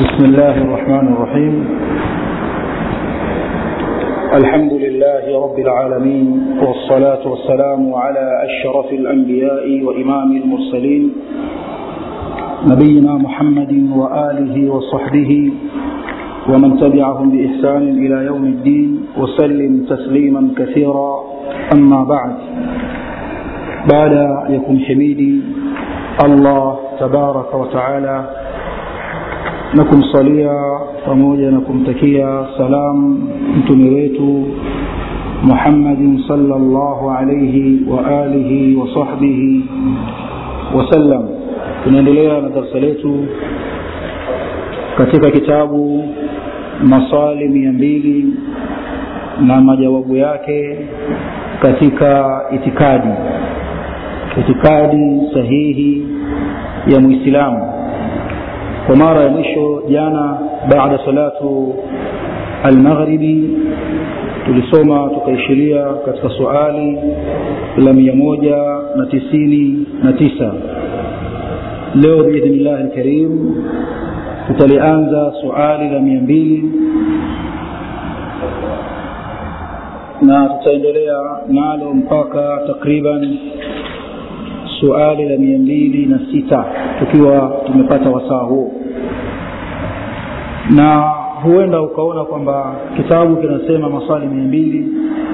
بسم الله الرحمن الرحيم الحمد لله رب العالمين والصلاة والسلام على أشرف الأنبياء وإمام المرسلين نبينا محمد وآله وصحبه ومن تبعهم بإحسان إلى يوم الدين وسلم تسليما كثيرا أما بعد بعد يكون حميدي الله تبارك وتعالى na kumsalia pamoja na kumtakia salam mtume wetu muhammadin salllahu alaihi wa alihi wa sahbihi wasallam tunaendelea na darsa letu katika kitabu maswali mia mbili na majawabu yake katika itikadi itikadi sahihi ya mwislamu kwa mara ya mwisho jana baada salatu almaghribi tulisoma tukaishiria katika suali la mia moja na tisini na tisa leo biidhnillahi lkarim tutalianza suali la mia mbili na tutaendelea nalo mpaka takriban suali la mia mbili na sita tukiwa tumepata wasaa huo na huenda ukaona kwamba kitabu kinasema maswali mia mbili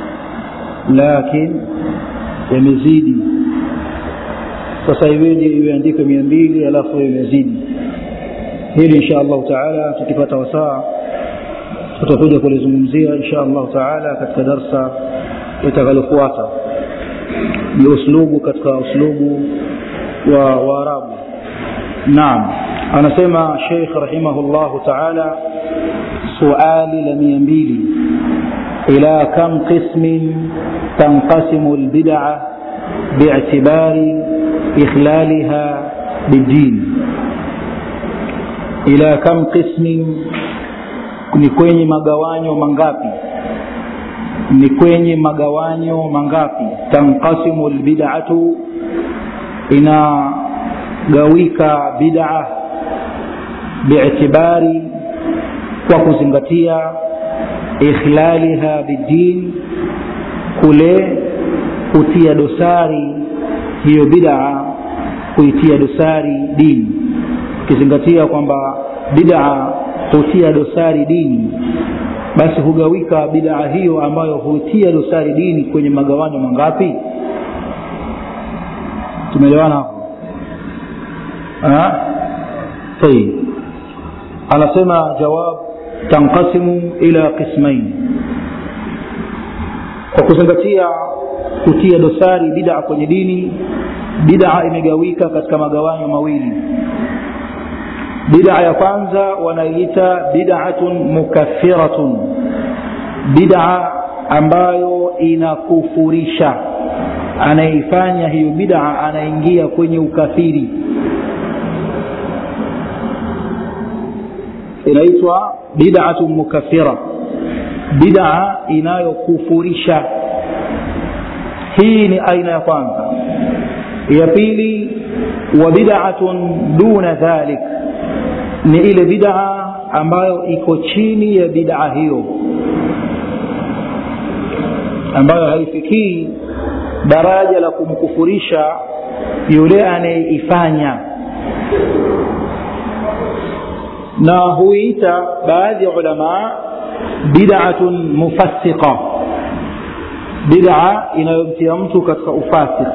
lakin yamezidi sasa iweje imeandikwe mia mbili alafu imezidi hili insha allahu taala tukipata wasaa tutakuja kulizungumzia insha allahu taala katika darsa litakalofuata ni uslubu katika uslubu wa waarabu naam anasema sheikh rahimahullahu taala suali la mia mbili ila kam qismin tanqasimu lbidaa biictibari ikhlaliha bidin ila kam qismin ni kwenye magawanyo mangapi ni kwenye magawanyo mangapi tanqasimu lbidatu inagawika bida biitibari kwa kuzingatia ikhlaliha bidin kule kutia dosari hiyo bidaa kuitia dosari dini ukizingatia kwamba bidaa hutia dosari dini basi hugawika bidaa hiyo ambayo hutia dosari dini kwenye magawanyo mangapi tumeelewana hapo tayib anasema jawab tanqasimu ila qismain kwa kuzingatia kutia dosari bidaa kwenye dini bidaa imegawika katika magawanyo mawili bidaa ya kwanza wanaiita bidatun mukaffiratun bidaa ambayo inakufurisha anayeifanya hiyo bidaa anaingia kwenye ukafiri inaitwa bidatun mukaffira bidaa inayokufurisha hii ni aina ya kwanza ya pili wa bidatun duna dhalik ni ile bidaa ambayo iko chini ya bidaa hiyo ambayo haifikii daraja la kumkufurisha yule anayeifanya na huiita baadhi ya ulamaa bidatun mufassiqa bidaa inayomtia mtu katika ufasik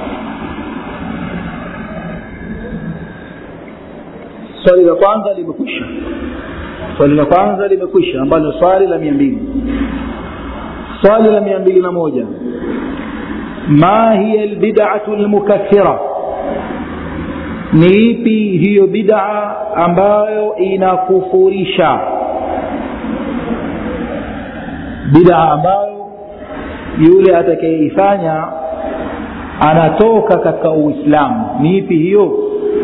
swali la kwanza limekwisha swali la kwanza limekwisha ambalo swali la mia mbili swali la mia mbili na moja ma hiya lbidatu lmukaffira ni ipi hiyo bidaa ambayo inakufurisha bidaa ambayo yule atakayeifanya anatoka katika uislamu ni ipi hiyo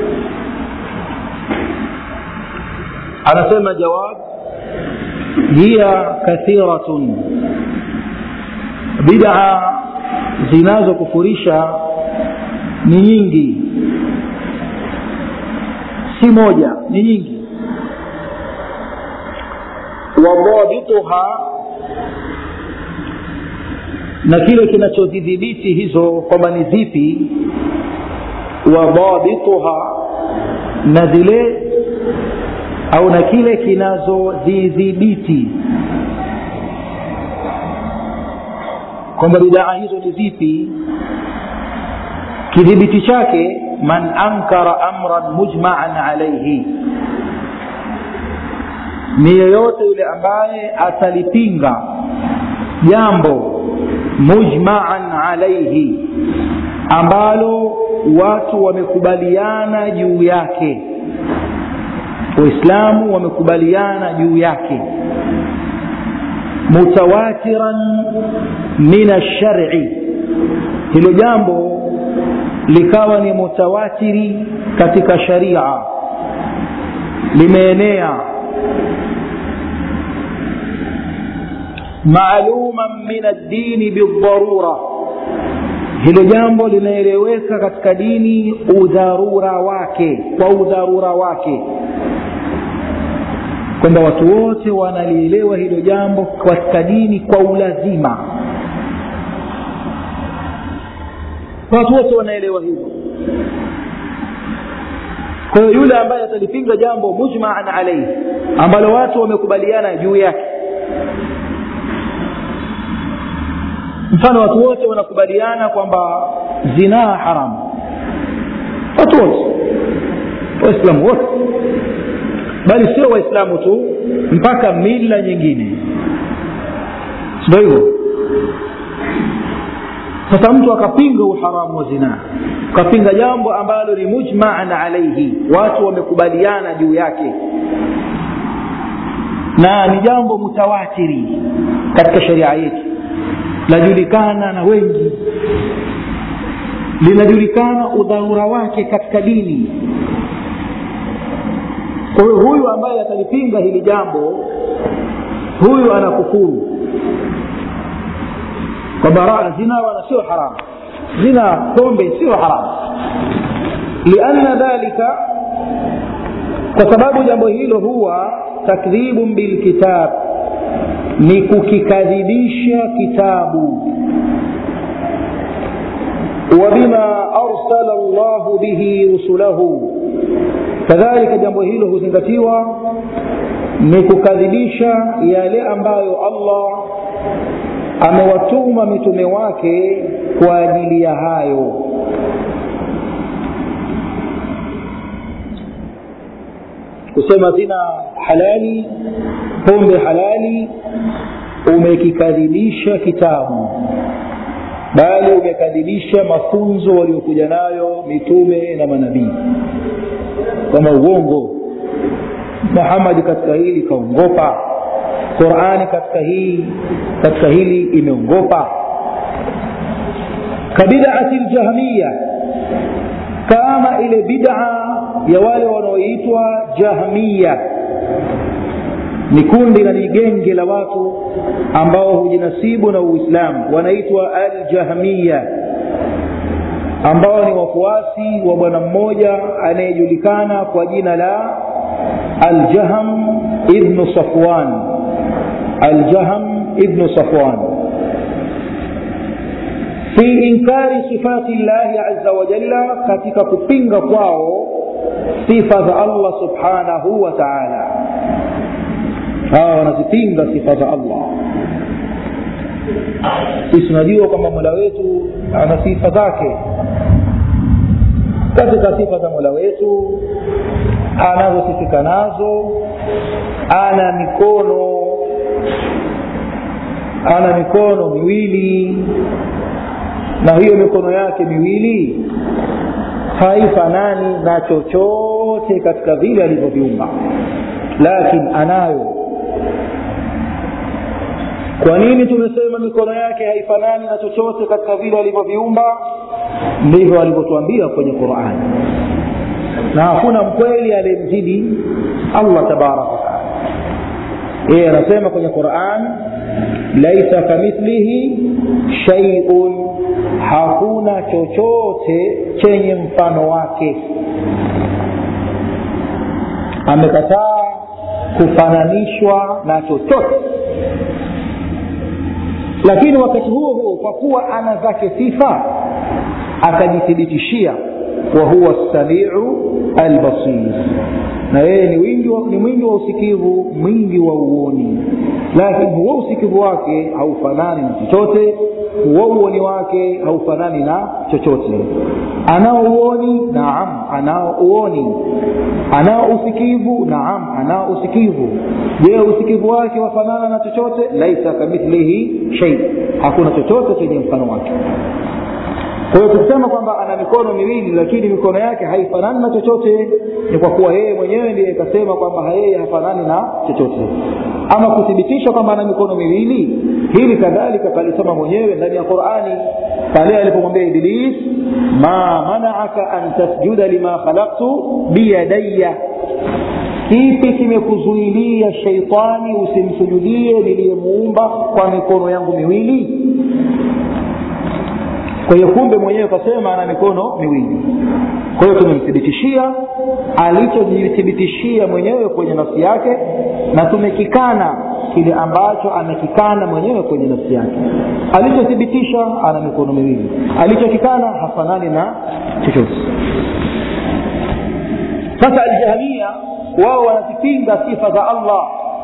anasema jawab hiya kathiratun bidaa zinazokufurisha ni nyingi si moja ni nyingi wadhabituha na kile kinachodhidhibiti hizo kwamba ni zipi wadhabituha na zile au na kile kinazodhidhibiti kwamba bidaa hizo ni zipi kidhibiti chake man ankara amran mujmaan alaihi ni yeyote yule ambaye atalipinga jambo mujmaan alaihi ambalo watu wamekubaliana juu yake waislamu wamekubaliana juu yake mutawatiran min alshari hilo jambo likawa ni mutawatiri katika sharia limeenea maaluman min addini bildharura hilo jambo linaeleweka katika dini udharura wake kwa udharura wake kwamba watu wote wanalielewa hilo jambo katika dini kwa ulazima watu wote wanaelewa hivyo kwa hiyo yule ambaye atalipinga jambo mujmaan alaihi ambalo watu wamekubaliana juu yake mfano watu wote wanakubaliana kwamba zinaa haramu watu wote waislamu wote bali sio waislamu tu mpaka mila nyingine sindo hivyo sasa mtu akapinga uharamu wa zinaa akapinga jambo ambalo ni mujmaan alaihi watu wamekubaliana juu yake na ni jambo mutawatiri katika sheria yetu lajulikana na wengi linajulikana udharura wake katika dini kwa hiyo huyu ambaye atalipinga hili jambo huyu anakufuru kwamba zina wala sio haramu zina pombe sio haramu lianna dhalika kwa sababu jambo hilo huwa takdhibun bilkitab ni kukikadhibisha kitabu wabima arsala llahu bihi rusulahu kadhalika jambo hilo huzingatiwa ni kukadhibisha yale ambayo allah amewatuma mitume wake kwa ajili ya hayo kusema zina halali pombe halali umekikadhibisha kitabu bali umekadhibisha mafunzo waliokuja nayo mitume na manabii kama uongo muhamadi katika hili kaongopa qurani katika hii katika hili imeongopa kabidati ljahmiya kama ile bid'a ya wale wanaoitwa jahmiya ni kundi na ni genge la watu ambao hujinasibu na uislamu wanaitwa aljahmiya ambao ni wafuasi wa bwana mmoja anayejulikana kwa jina la aljaham ibnu safwan aljaham ibnu safwan fi inkari sifati llahi aza wajalla katika kupinga kwao sifa za allah subhanahu wa taala hawa wanazipinga sifa za allah sisi tunajua kwamba mola wetu ana sifa zake katika sifa za mola wetu anazosifika nazo ana mikono ana mikono miwili na hiyo mikono yake miwili haifanani na chochote katika vile alivyoviumba lakini anayo kwa nini tumesema mikono yake haifanani na chochote katika vile alivyoviumba ndivyo alivyotuambia kwenye qurani na hakuna mkweli aliyemzidi allah tabaraka wataala yeye anasema kwenye quran laisa kamithlihi shaiun hakuna chochote chenye mfano wake amekataa kufananishwa na chochote lakini wakati huo huo kwa kuwa ana zake sifa akajithibitishia wa huwa samiu albasir na yeye ni wingi wa, ni mwingi wa usikivu mwingi wa uoni lakini huo usikivu wake haufanani na chochote huo uoni wake haufanani na chochote anao uoni naam anao uoni anao usikivu naam anao usikivu je usikivu wake wafanana na chochote laisa kamithlihi shei hakuna chochote chenye mfano wake kwa hiyo tukisema kwamba ana mikono miwili lakini mikono yake haifanani na chochote ni kwa kuwa yeye mwenyewe ndiye ikasema kwamba yeye hafanani na chochote ama kuthibitisha kwamba ana mikono miwili hili kadhalika kalisema mwenyewe ndani ya qurani pale alipomwambia iblis ma manaaka an tasjuda lima khalaktu biyadaya kipi kimekuzuilia sheitani usimsujudie niliyemuumba kwa mikono yangu miwili kwa hiyo kumbe mwenyewe kasema ana mikono miwili kwa hiyo tumemthibitishia alichojithibitishia mwenyewe kwenye nafsi yake na tumekikana kile ambacho amekikana mwenyewe kwenye nafsi yake alichothibitisha ana mikono miwili alichokikana hafanani na chochote sasa aljahamia wao wanazipinga sifa za allah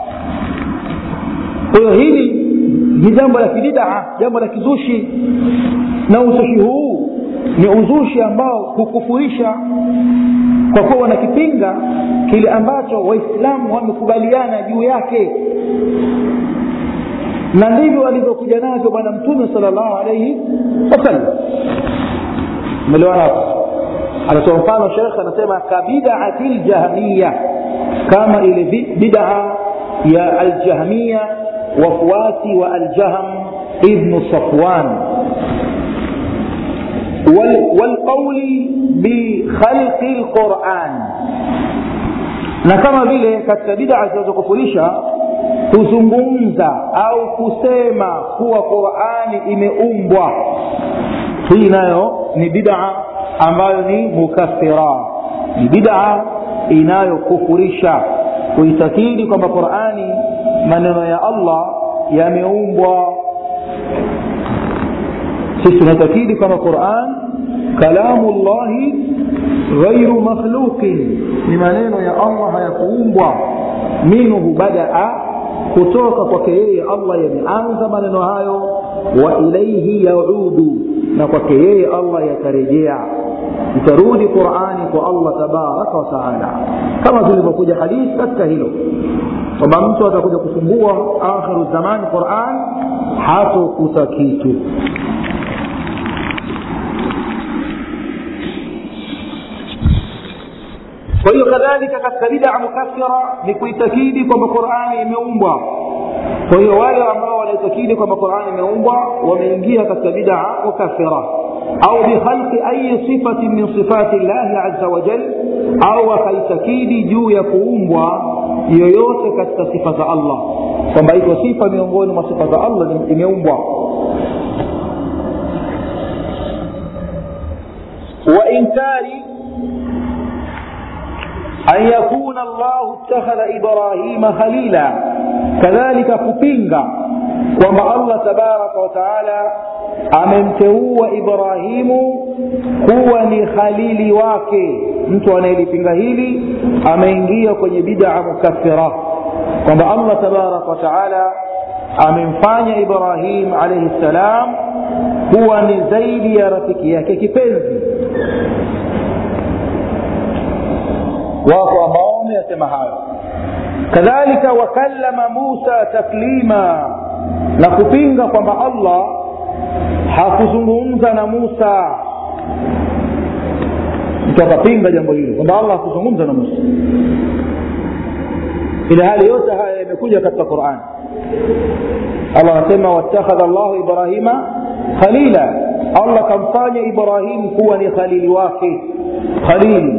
kwa hiyo hili ni jambo la kibidaa jambo la kizushi na uzushi huu ni uzushi ambao hukufurisha kwa kuwa wanakipinga kile ambacho waislamu wamekubaliana juu yake na ndivyo walivyokuja navyo bwana mtume sala llahu alaihi wasallam umelewana hapo anatoa mfano shekh anasema kabidaati ljahmiya kama ile bidaa ya aljahmiya wafuasi wa aljahm ibnu safwan والقول بخلق القرآن na kama vile katika bidaa zinazokufurisha kuzungumza au kusema kuwa qurani imeumbwa hii nayo ni bidaa ambayo ni mukaffira ni bidaa inayokufurisha kuitakidi kwamba qurani maneno ya allah yameumbwa sisi tunatakidi kwamba quran kalamu llahi ghairu makhluqin ni maneno ya allah hayakuumbwa minhu badaa kutoka kwake yeye allah yameanza maneno hayo wa ilaihi yaudu na kwake yeye allah yatarejea itarudi qurani kwa allah tabaraka wataala kama zilivyokuja hadithi katika hilo kwamba mtu atakuja kusumbua akhiru zamani quran hatokuta kitu kwa hiyo kadhalika katika bidaa mukaffira ni kuitakidi kwamba qurani imeumbwa kwa hiyo wale ambao wanaitakidi kwamba qurani imeumbwa wameingia katika bidaa mukaffira au bikhalqi ayi sifatin min sifati llahi aza wajal au wakaitakidi juu ya kuumbwa yoyote katika sifa za allah kwamba iko sifa miongoni mwa sifa za allah imeumbwa وإنكار أن يكون الله اتخذ إبراهيم خليلا كذلك كبينغا kwamba allah tabaraka wataala amemteua ibrahimu kuwa ni khalili wake mtu anayelipinga hili ameingia kwenye bidaa mukaffira kwamba allah tabaraka wataala amemfanya ibrahim alaihi ssalam kuwa ni zaidi ya rafiki yake kipenzi wako ambao wameyasema hayo kadhalika wakallama musa taklima na kupinga kwamba allah hakuzungumza na musa mtu akapinga jambo hilo kwamba allah hakuzungumza na musa ila hali yote haya yamekuja katika qurani allah anasema wattakhadha llahu ibrahima khalila allah kamfanya ibrahim kuwa ni khalili wake khalili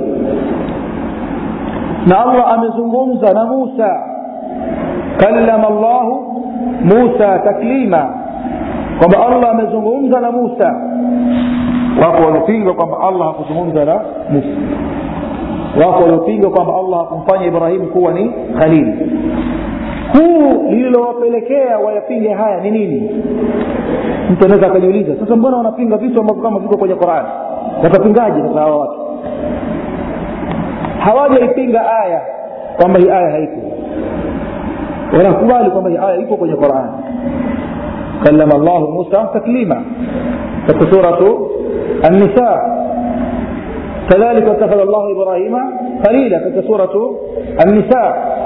na allah amezungumza na musa kallama llahu musa taklima kwamba allah amezungumza na musa wako wanapinga kwamba allah hakuzungumza na musa wako waliopinga kwamba allah hakumfanya ibrahimu kuwa ni khalili huu lililowapelekea wayapinge haya ni nini mtu anaweza akajiuliza sasa mbona wanapinga vitu ambavyo kama viko kwenye qurani watapingaje sasa hawa watu hawajaipinga aya kwamba hii aya haipo wanakubali kwamba hii aya ipo kwenye qurani kallama llahu musa taklima katika suratu النساء كذلك اتخذ الله ابراهيم خليلا في سوره النساء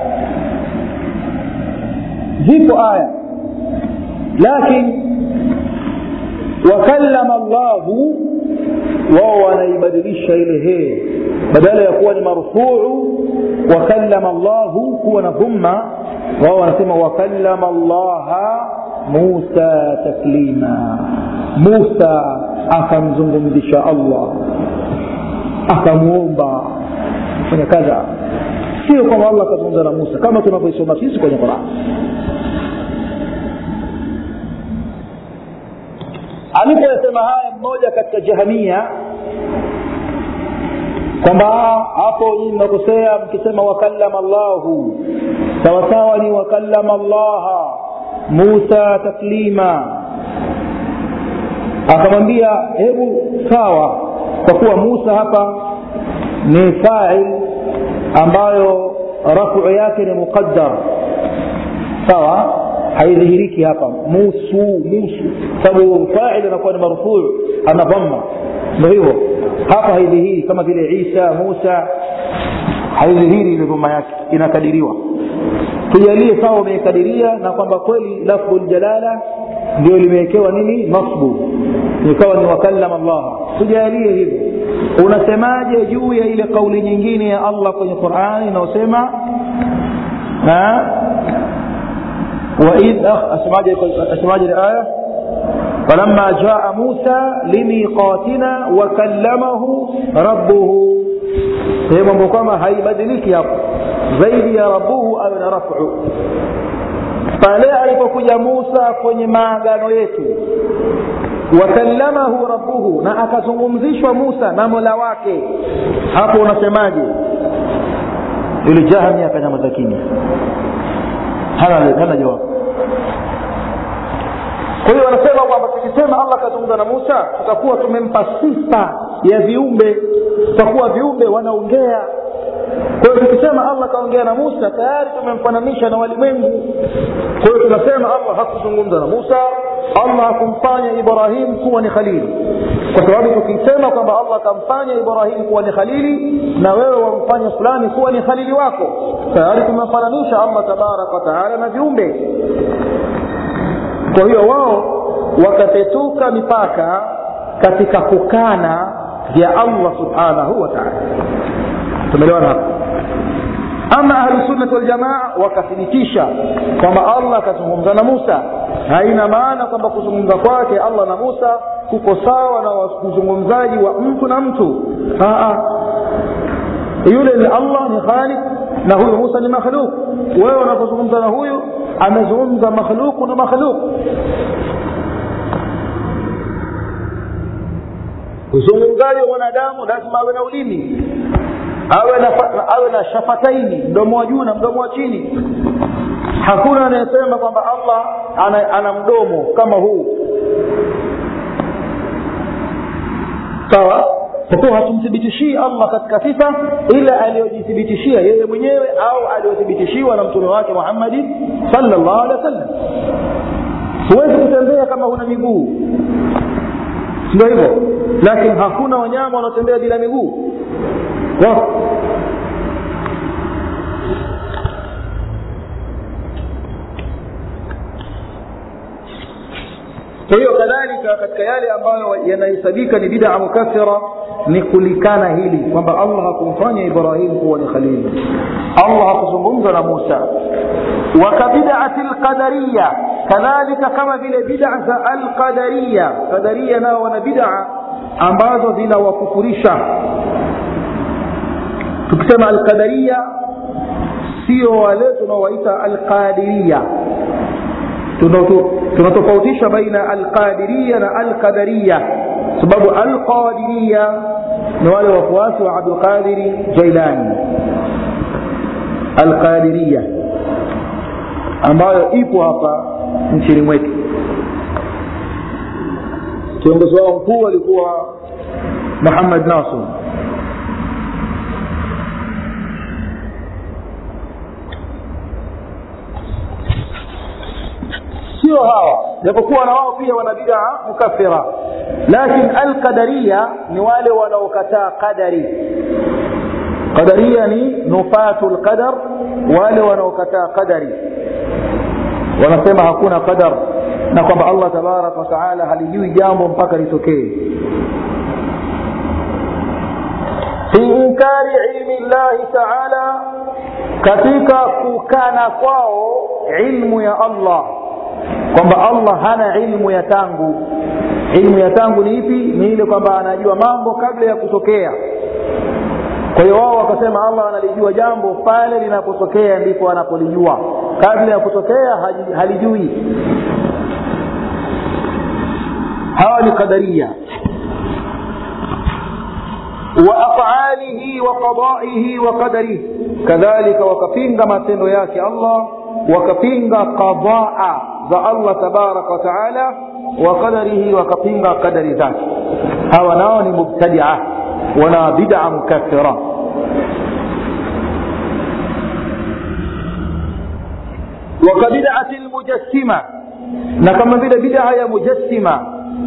zipo aya lakini wakallama llahu wao wanaibadilisha ile hee badala ya kuwa ni marfuu wakallama llahu kuwa na dhumma wao wanasema wakallama llaha musa taklima musa akamzungumzisha allah akamwomba fanya kadha sio kwamba allah akazungumza na musa kama tunavyoisoma sisi kwenye qurani alipoyasema haya mmoja katika jahamia kwamba hapo nyii mnakosea mkisema wakallama llahu sawasawa ni wakallama llaha musa taklima akamwambia hebu sawa kwa kuwa musa hapa ni fail ambayo rafu yake ni muqaddar sawa haidhihiriki hapa musu musu sababu fail anakuwa ni marfuu ana dhamma ndo hivyo hapa haidhihiri kama vile isa musa haidhihiri ile dhuma yake inakadiriwa tujalie sawa umeikadiria na kwamba kweli lafdhu ljalala ndio limewekewa nini nasbu ikawa ni wakallama llaha tujalie hivyo unasemaje juu ya ile kauli nyingine ya allah kwenye qurani inayosema waid asemaje aya فلما جاء موسى لميقاتنا وكلمه ربه هي mambo kwamba haibadiliki hapo zaidi ya rabuhu awe na rafu pale alipokuja musa kwenye maagano yetu wakallamahu rabbuhu na akazungumzishwa musa na mola wake hapo unasemaje yule jahmi akanyamaza kimya hana, hana jawabu kwa hiyo wanasema kwamba tukisema allah akazungumza na musa tutakuwa tumempa sifa ya viumbe tutakuwa viumbe wanaongea kwa hiyo tukisema allah akaongea na musa tayari tumemfananisha na walimwengu kwa hiyo tunasema allah hakuzungumza na musa allah hakumfanya ibrahim kuwa ni khalili kwa sababu tukisema kwamba allah akamfanya ibrahim kuwa ni khalili na wewe wamfanya fulani kuwa ni khalili wako tayari tumemfananisha allah tabaraka wataala na viumbe kwa hiyo wao wakapetuka mipaka katika kukana vya allah subhanahu wa taala tumeelewana hapo ama ahlusunnati waljamaa wakathibitisha kwamba allah akazungumza na musa haina maana kwamba kuzungumza kwake allah na musa kuko sawa na uzungumzaji wa mtu na mtu Aa, yule ni allah ni khalik na huyu musa ni makhluk wewe unapozungumza na huyu amezungumza makhluku na makhluk uzungumzaji wa mwanadamu lazima awe na ulimi awe na, awe na shafataini mdomo wa juu na mdomo wa chini hakuna anayesema kwamba allah ana, ana mdomo kama huu sawa kwa kuwa hatumthibitishii allah katika sifa ila aliyojithibitishia yeye mwenyewe au aliyothibitishiwa na mtume wake muhammadi salllahu alehi wa sallam huwezi kutembea kama huna miguu ndio hivyo lakini hakuna wanyama wanaotembea bila miguu wako kwa hiyo kadhalika katika yale ambayo yanahesabika ni bidaa mukathira ni kulikana hili kwamba allah hakumfanya ibrahim kuwa ni khalili allah hakuzungumza na musa wakabidati lqadariya kadhalika kama vile bidaa za alqadariya qadariya nao wana bidaa ambazo zinawakufurisha tukisema alqadariya sio wale tunaowaita alqadiria tunatofautisha baina alqadiria na alqadaria sababu alqadiria ni wale wafuasi wa abdulqadiri jailani alqadiria ambayo ipo hapa nchini mwetu kiongozi wao mkuu alikuwa muhammad nasr sio hawa japokuwa na wao pia wana bidaa mukafira lakin alqadaria ni wale wanaokataa qadari qadaria ni nufatu lqadar wale wanaokataa qadari wanasema hakuna qadar na kwamba allah tabaraka wataala halijui jambo mpaka litokee fi inkari ilmi llahi taala katika kukana kwao ilmu ya allah kwamba allah hana ilmu ya tangu ilmu ya tangu ni ipi ni ile kwamba anajua mambo kabla ya kutokea kwa hiyo wao wakasema allah analijua jambo pale linapotokea ndipo anapolijua kabla ya kutokea halijui hawa ni qadaria waafalihi wa qadaihi wa qadarihi kadhalika wakapinga matendo yake allah wakapinga qadaa za allah tabaraka wataala wa qadarihi wakapinga qadari zake hawa nao ni mubtadia wana bida mukathira وكبدعة المجسمة نكما بدا بدعة يا مجسمة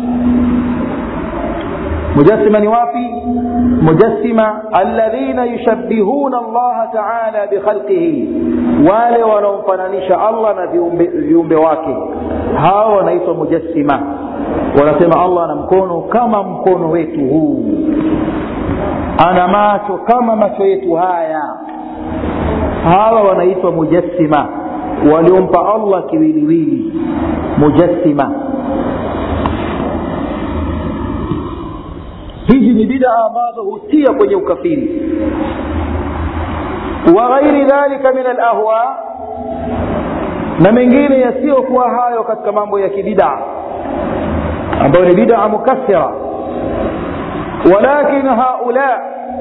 مجسمة نوافي مجسمة الذين يشبهون الله تعالى بخلقه wale wanaomfananisha allah na viumbe wake hawa wanaitwa mujassima wanasema allah ana mkono kama mkono wetu huu ana macho kama macho yetu haya hawa wanaitwa mujassima waliompa allah kiwiliwili mujassima hizi ni bidaa ambazo hutia kwenye ukafiri wa ghairi dhalika min alahwa na mengine yasiyokuwa hayo katika mambo ya kibidaa ambayo ni bidaa mukathira walakin haula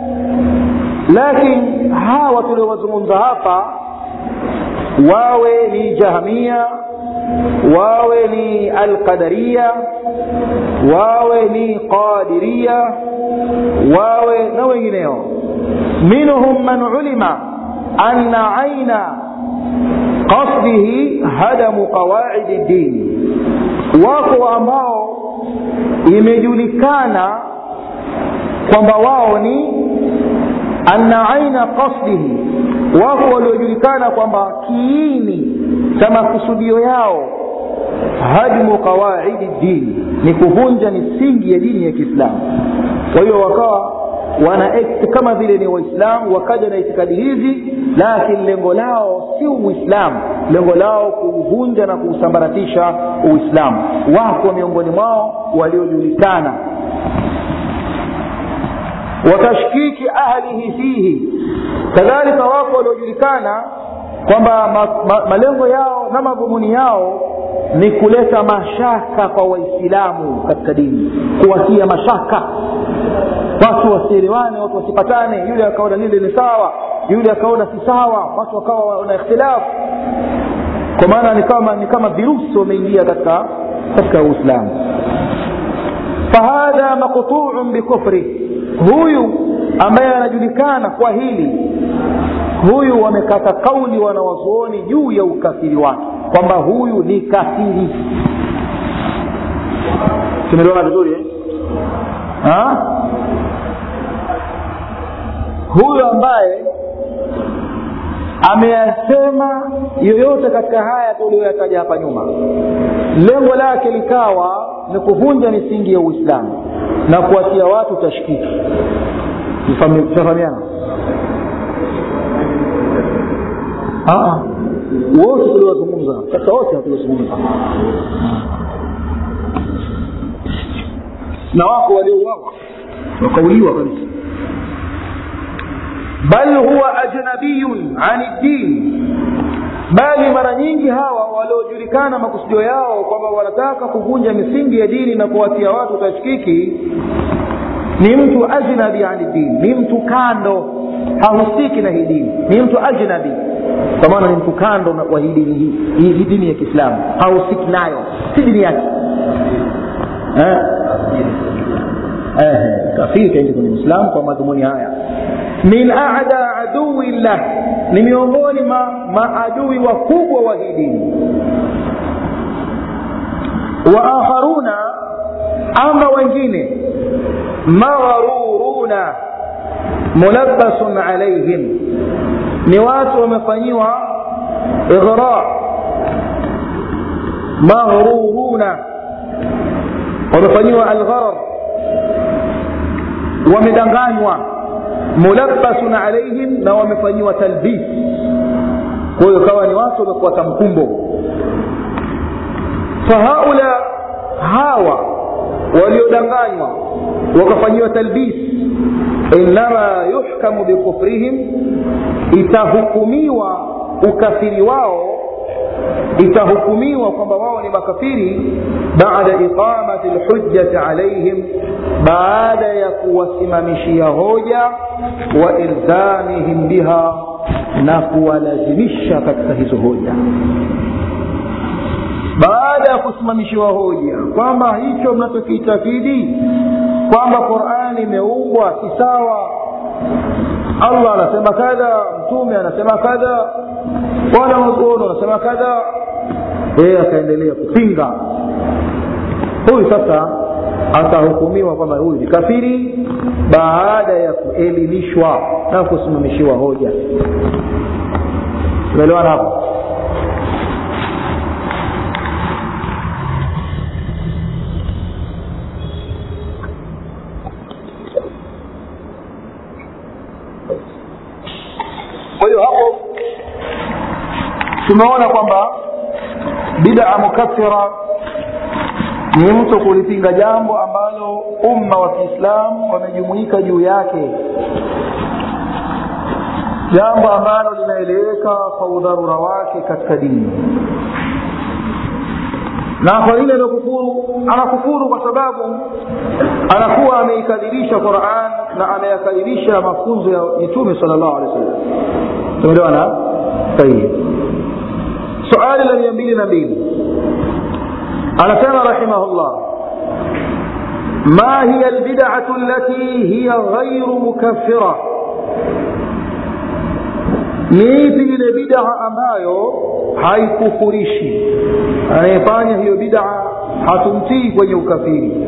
lakin hawa tuliowazungumza hapa wawe ni jahmia wawe ni alqadaria wawe ni qadiria wawe na wengineo minhum man ulima anna aina qasdihi hadamu qawaidi ddin wako ambao imejulikana kwamba wao ni anna aina qasdihi wako waliojulikana kwamba kiini cha makusudio yao hadmu qawaidi dini ni kuvunja misingi ya dini ya kiislamu kwa hiyo wakawa wana kama vile ni waislamu wakaja na itikadi hizi lakini lengo lao si uislamu lengo lao kuuvunja na kuusambaratisha uislamu wako miongoni mwao waliojulikana watashkiki ahlihi fihi kadhalika wako waliojulikana kwamba ma, ma, malengo yao na madhumuni yao ni kuleta mashaka kwa waislamu katika dini kuwatia mashaka watu wasielewane watu wasipatane yule akaona lile ni sawa yule akaona si sawa watu wakawa wana ikhtilafu kwa maana ni kama ni kama virusi wameingia katika katika uislamu fahadha maqtuun bikufri huyu ambaye anajulikana kwa hili huyu wamekata kauli wanawazuoni juu ya ukafiri wake kwamba huyu ni kafiri tumeliona vizuri eh? ha? huyu ambaye ameyasema yoyote katika haya tuliyoyataja hapa nyuma lengo lake likawa ni kuvunja misingi ya uislamu na kuwatia watu tashkiki tutafahamiana wote tuliwazungumza sasa wote hatuwazungumza na wako waliouawa wakauliwa kabisa bal huwa ajnabiyun ani ddin bali mara nyingi hawa waliojulikana makusudio yao kwamba wanataka kuvunja misingi ya dini na kuwatia watu tashkiki ni mtu ajnabi ani dini ni mtu kando hahusiki na hii dini ni mtu ajnabi kwa maana ni mtu kando wa hii dini hii hii dini ya kiislamu hahusiki nayo si dini yake eh? eh, kafiri kaingia kwenye uislamu kwa madhumuni haya min ada adui llah ni miongoni ma maadui wakubwa wa hii dini wa akharuna ama wengine maghruruna mulabbasun alaihim ni watu wamefanyiwa ighra maghruruna wamefanyiwa algharar wamedanganywa mulabbasun alaihim na wamefanyiwa talbis kwa hiyo kawa ni watu wamefuata mkumbo fahaula hawa waliodanganywa wakafanyiwa talbis innama yuhkamu bikufrihim itahukumiwa ukafiri wao itahukumiwa kwamba wao ni makafiri baada iqamati lhujjati alaihim baada ya kuwasimamishia hoja wa ilzamihim biha na kuwalazimisha katika hizo hoja baada ya kusimamishiwa hoja kwamba hicho mnachokiitakidi kwamba qurani imeumbwa si sawa allah anasema kadha mtume anasema kadha wana wazuoni wanasema kadha yeye akaendelea kupinga huyu sasa atahukumiwa kwamba huyu ni kafiri baada ya kuelimishwa na kusimamishiwa hoja tumeelewana hapo kwa hiyo hapo tumeona kwamba bidaa mukaffira ni mtu kulipinga jambo ambalo umma wa kiislamu wamejumuika juu yake jambo ambalo linaeleweka kwa udharura wake katika dini na kwa yule aliyokufuru anakufuru kwa sababu anakuwa ameikadirisha quran na ameyakadirisha mafunzo ya mitume sala llahu alehi wa sallam tumeelewana tayib suali la mia mbili na mbili anasema rahimahullah ma hiya albidatu allati hiya ghairu mukaffira ni ipi ile bidaa ambayo haikufurishi anayefanya hiyo bidaa hatumtii kwenye ukafiri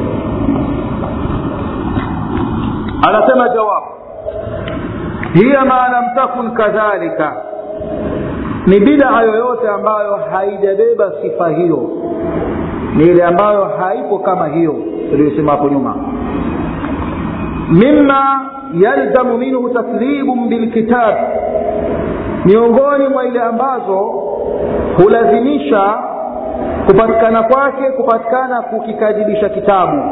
anasema jawab hiya ma lam takun kadhalika ni bidaa yoyote ambayo haijabeba sifa hiyo ni ile ambayo haipo kama hiyo tuliyosema hapo nyuma mima yalzamu minhu taslibun bilkitab miongoni mwa ile ambazo hulazimisha kupatikana kwake kupatikana kukikadhibisha kitabu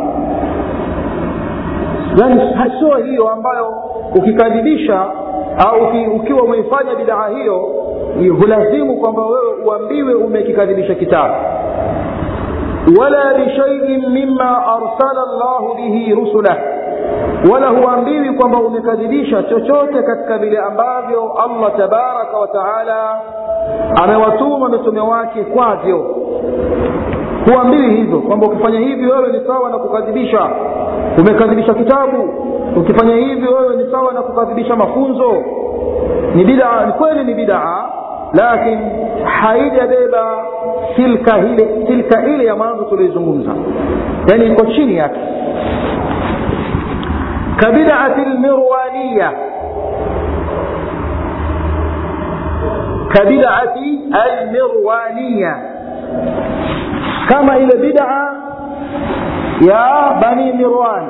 yani sio hiyo ambayo ukikadhibisha au uki, ukiwa umeifanya bidaa hiyo hulazimu kwamba wewe uambiwe umekikadhibisha kitabu wala bishaiin mima arsala llahu bihi rusulah wala huambiwi kwamba umekadhibisha chochote katika vile ambavyo allah tabaraka wa taala amewatuma mitume wake kwavyo huambiwi hivyo kwamba ukifanya hivi wewe ni sawa na kukadhibisha umekadhibisha kitabu ukifanya hivi wewe ni sawa na kukadhibisha mafunzo ni bidaa ni kweli ni bidaa lakini haijabeba silka ile silka ile ya mwanzo tulioizungumza yani iko chini yake kabidati lmirwaniya kabidati almirwaniya kama ile bidaa ya bani mirwan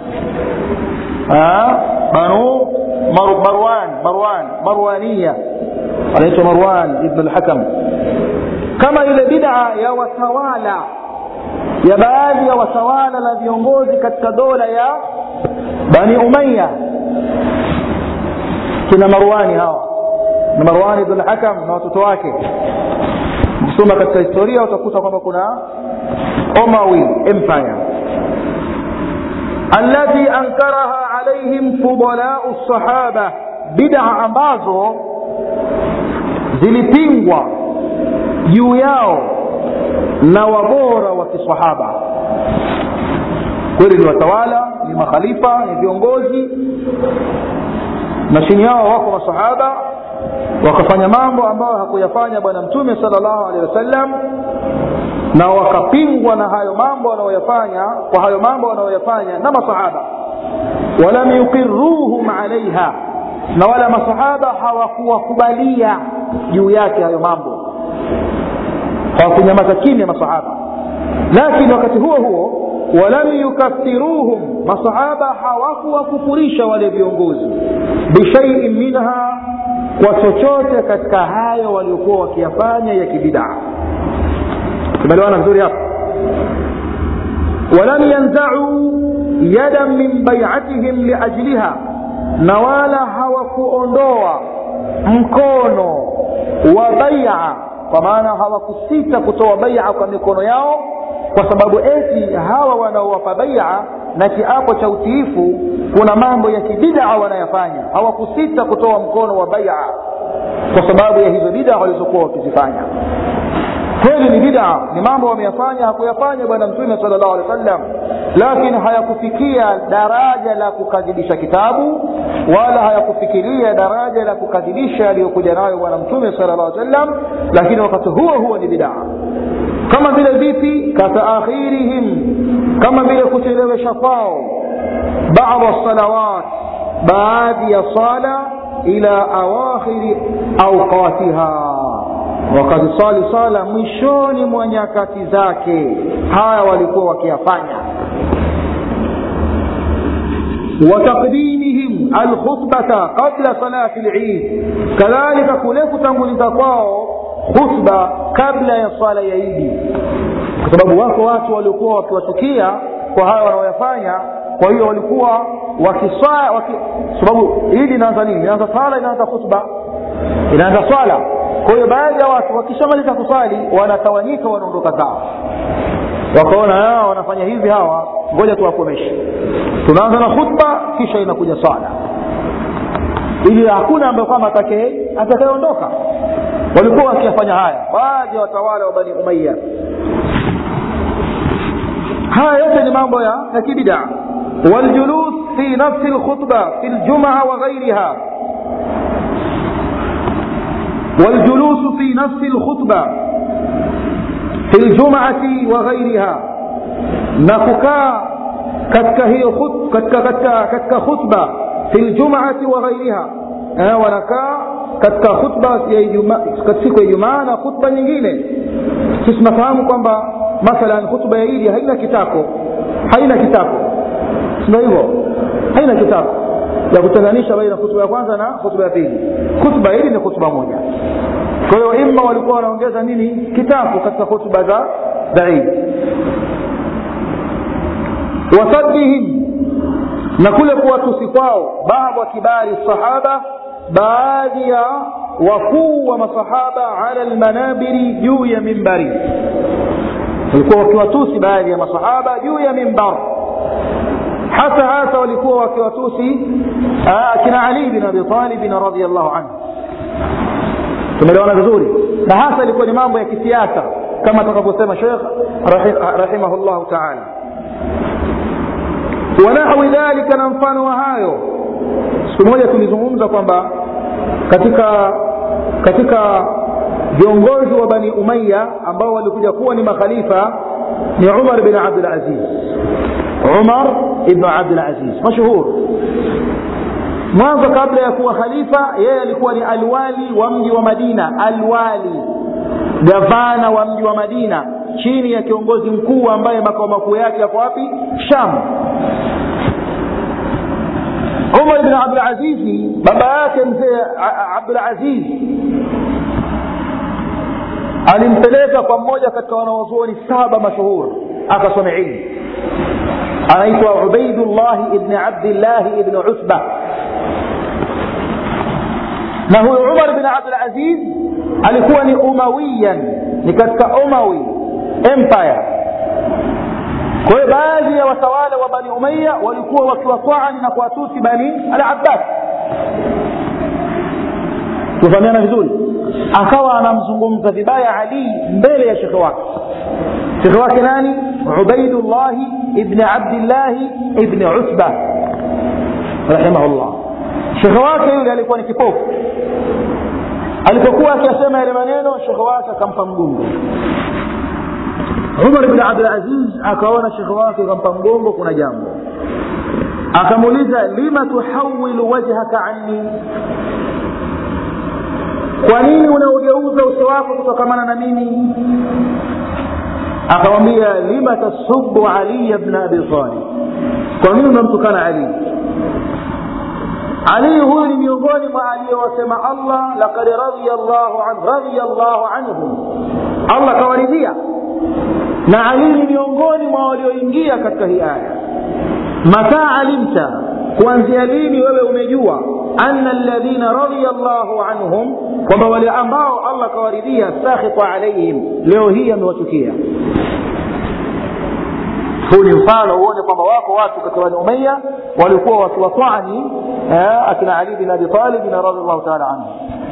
banu marwan marwan marwaniya anaitwa marwan ibn lhakam kama ile bidaa ya watawala ya baadhi ya watawala na viongozi katika dola ya bani umaya kina marwani hawa na marwani ibn lhakam na watoto wake ukisoma katika historia utakuta kwamba kuna omawi empire alati ankaraha alaihim fudalau lsahaba bidaa ambazo zilipingwa juu yao na wabora wa kisahaba kweli ni watawala ni makhalifa ni viongozi na chini yao wako masahaba wakafanya mambo ambayo hakuyafanya bwana mtume sala llahu alehi wasallam na wakapingwa na hayo mambo wanaoyafanya kwa hayo mambo wanaoyafanya na masahaba walam yuqiruhum alaiha na wala masahaba hawakuwakubalia juu yake hayo mambo hawakunyamaza kimya masahaba lakini wakati huo huo walam yukafiruhum masahaba hawakuwakufurisha wale viongozi bishaiin minha kwa chochote katika hayo waliokuwa wakiyafanya ya kibidaa tumeelewana vizuri hapo walam yanzau yadan min baiatihim liajliha na wala hawakuondoa mkono wa baia kwa maana hawakusita kutoa baia kwa mikono yao kwa sababu eti hawa wanaowapa baia na kiapo cha utiifu kuna mambo ya kibidaa wanayafanya hawakusita kutoa mkono wa baia kwa sababu ya hizo bidaa walizokuwa wakizifanya kweli ni bidaa ni mambo wameyafanya hakuyafanya bwana mtume sala llahu alehi wa sallam lakini hayakufikia daraja la kukadhibisha kitabu wala hayakufikiria daraja la kukadhibisha aliyokuja nayo bwana mtume sala llahu alehi wa sallam lakini wakati huo huo ni bidaa kama vile vipi kataakhirihim kama vile kuchelewesha kwao bada salawat baadhi ya sala ila awakhiri auqatiha wakazisali sala mwishoni mwa nyakati zake haya walikuwa wakiyafanya wataqdimihim alkhutbata qabla salati lid kadhalika kule kutanguliza kwao khutba kabla ya swala ya idi kwa sababu wako watu waliokuwa wakiwachukia kwa haya wanaoyafanya kwa hiyo walikuwa wakiswala waki, sababu idi inaanza nini inaanza swala inaanza khutba inaanza swala kwa hiyo baadhi ya watu wakishamaliza kuswali wanatawanyika wanaondoka zao wakaona hawa wanafanya hivi hawa ngoja tuwakomeshe tunaanza na khutba kisha inakuja swala ili hakuna ambaye kwamba atakayeondoka walikuwa wakiyafanya haya baadhi ya watawala wa bani umaya haya yote ni mambo ya ya kibidaa waljulus fi nafsi lkhutba fi ljumaa wa ghairiha والجلوس في نفس الخطبة في الجمعة وغيرها نكوكا katika hiyo khut, katika, katika, katika khutba fi ljumati wa ghairiha eh, wanakaa katika khutba siku ya ijumaa na khutba nyingine sisi tunafahamu kwamba mathalan khutba ya idi haina kitako haina kitako sio hivyo haina kitako ya kutenganisha baina khutba ya kwanza na khutba ya pili khutba hili ni khutba moja kwa hiyo imma walikuwa wanaongeza nini kitabu katika khutba za za idi wasaddihim na kule kuwatusi kwao baadhi wa kibari sahaba baadhi ya wakuu wa masahaba ala lmanabiri juu ya mimbari walikuwa wakiwatusi baadhi ya masahaba juu ya mimbar hasa hasa walikuwa wakiwatusi akina ali bin abi talibin radiallahu anhu tumeelewana vizuri na hasa ilikuwa ni mambo ya kisiasa kama atakavyosema shekh rahimahullahu taala wanahwi dhalika na mfano wa hayo siku moja tulizungumza kwamba katika katika viongozi wa bani umaya ambao walikuja kuwa ni makhalifa ni umar bin abdulaziz umar ibnu abdulaziz mashuhur mwanzo kabla ya kuwa khalifa yeye alikuwa ni alwali wa mji wa madina alwali gavana wa mji wa madina chini ya kiongozi mkuu ambaye makao makuu yake yako wapi sham umar bn abdulazizi baba yake mzee abdulaziz alimpeleka kwa mmoja katika wanawazuoni saba mashuhur akasome ilmu anaitwa ubaidullahi ibni abdillahi ibni utba na huyu umar bin abdulaziz alikuwa ni umawiyan ni katika umawi empire kwa hiyo baadhi ya watawala wa bani umaya walikuwa wakiwatwaani na kuwatusi bani al abbas tufahamiana vizuri akawa anamzungumza vibaya ali mbele ya shekhe wake shekhe wake nani ubaidullahi ibni abdillahi ibni utba rahimahullah shekhe wake yule alikuwa ni kipofu alipokuwa akiyasema yale maneno shekhe wake akampa mgongo umar bni abdulaziz akaona shekhe wake akampa mgongo kuna jambo akamuuliza lima tuhawilu wajhaka anni kwa nini unaugeuza uso wako kutokamana na mimi akamwambia lima tasubu aliya bna abi talib kwa nini unamtukana ali ali huyu ni miongoni mwa aliyowasema allah lakad radhiya llahu an radhiya llahu anhum allah kawaridhia na ali ni miongoni mwa walioingia katika hii aya mata alimta kuanzia lini wewe umejua ana ladhina radhiya llahu anhum kwamba wale ambao allah kawaridhia sakhita alaihim leo hii amewachukia huu ni mfano uone kwamba wako watu katika bani umaya walikuwa wakiwatwani akina ali bin abi talibin radiallahu taala anhu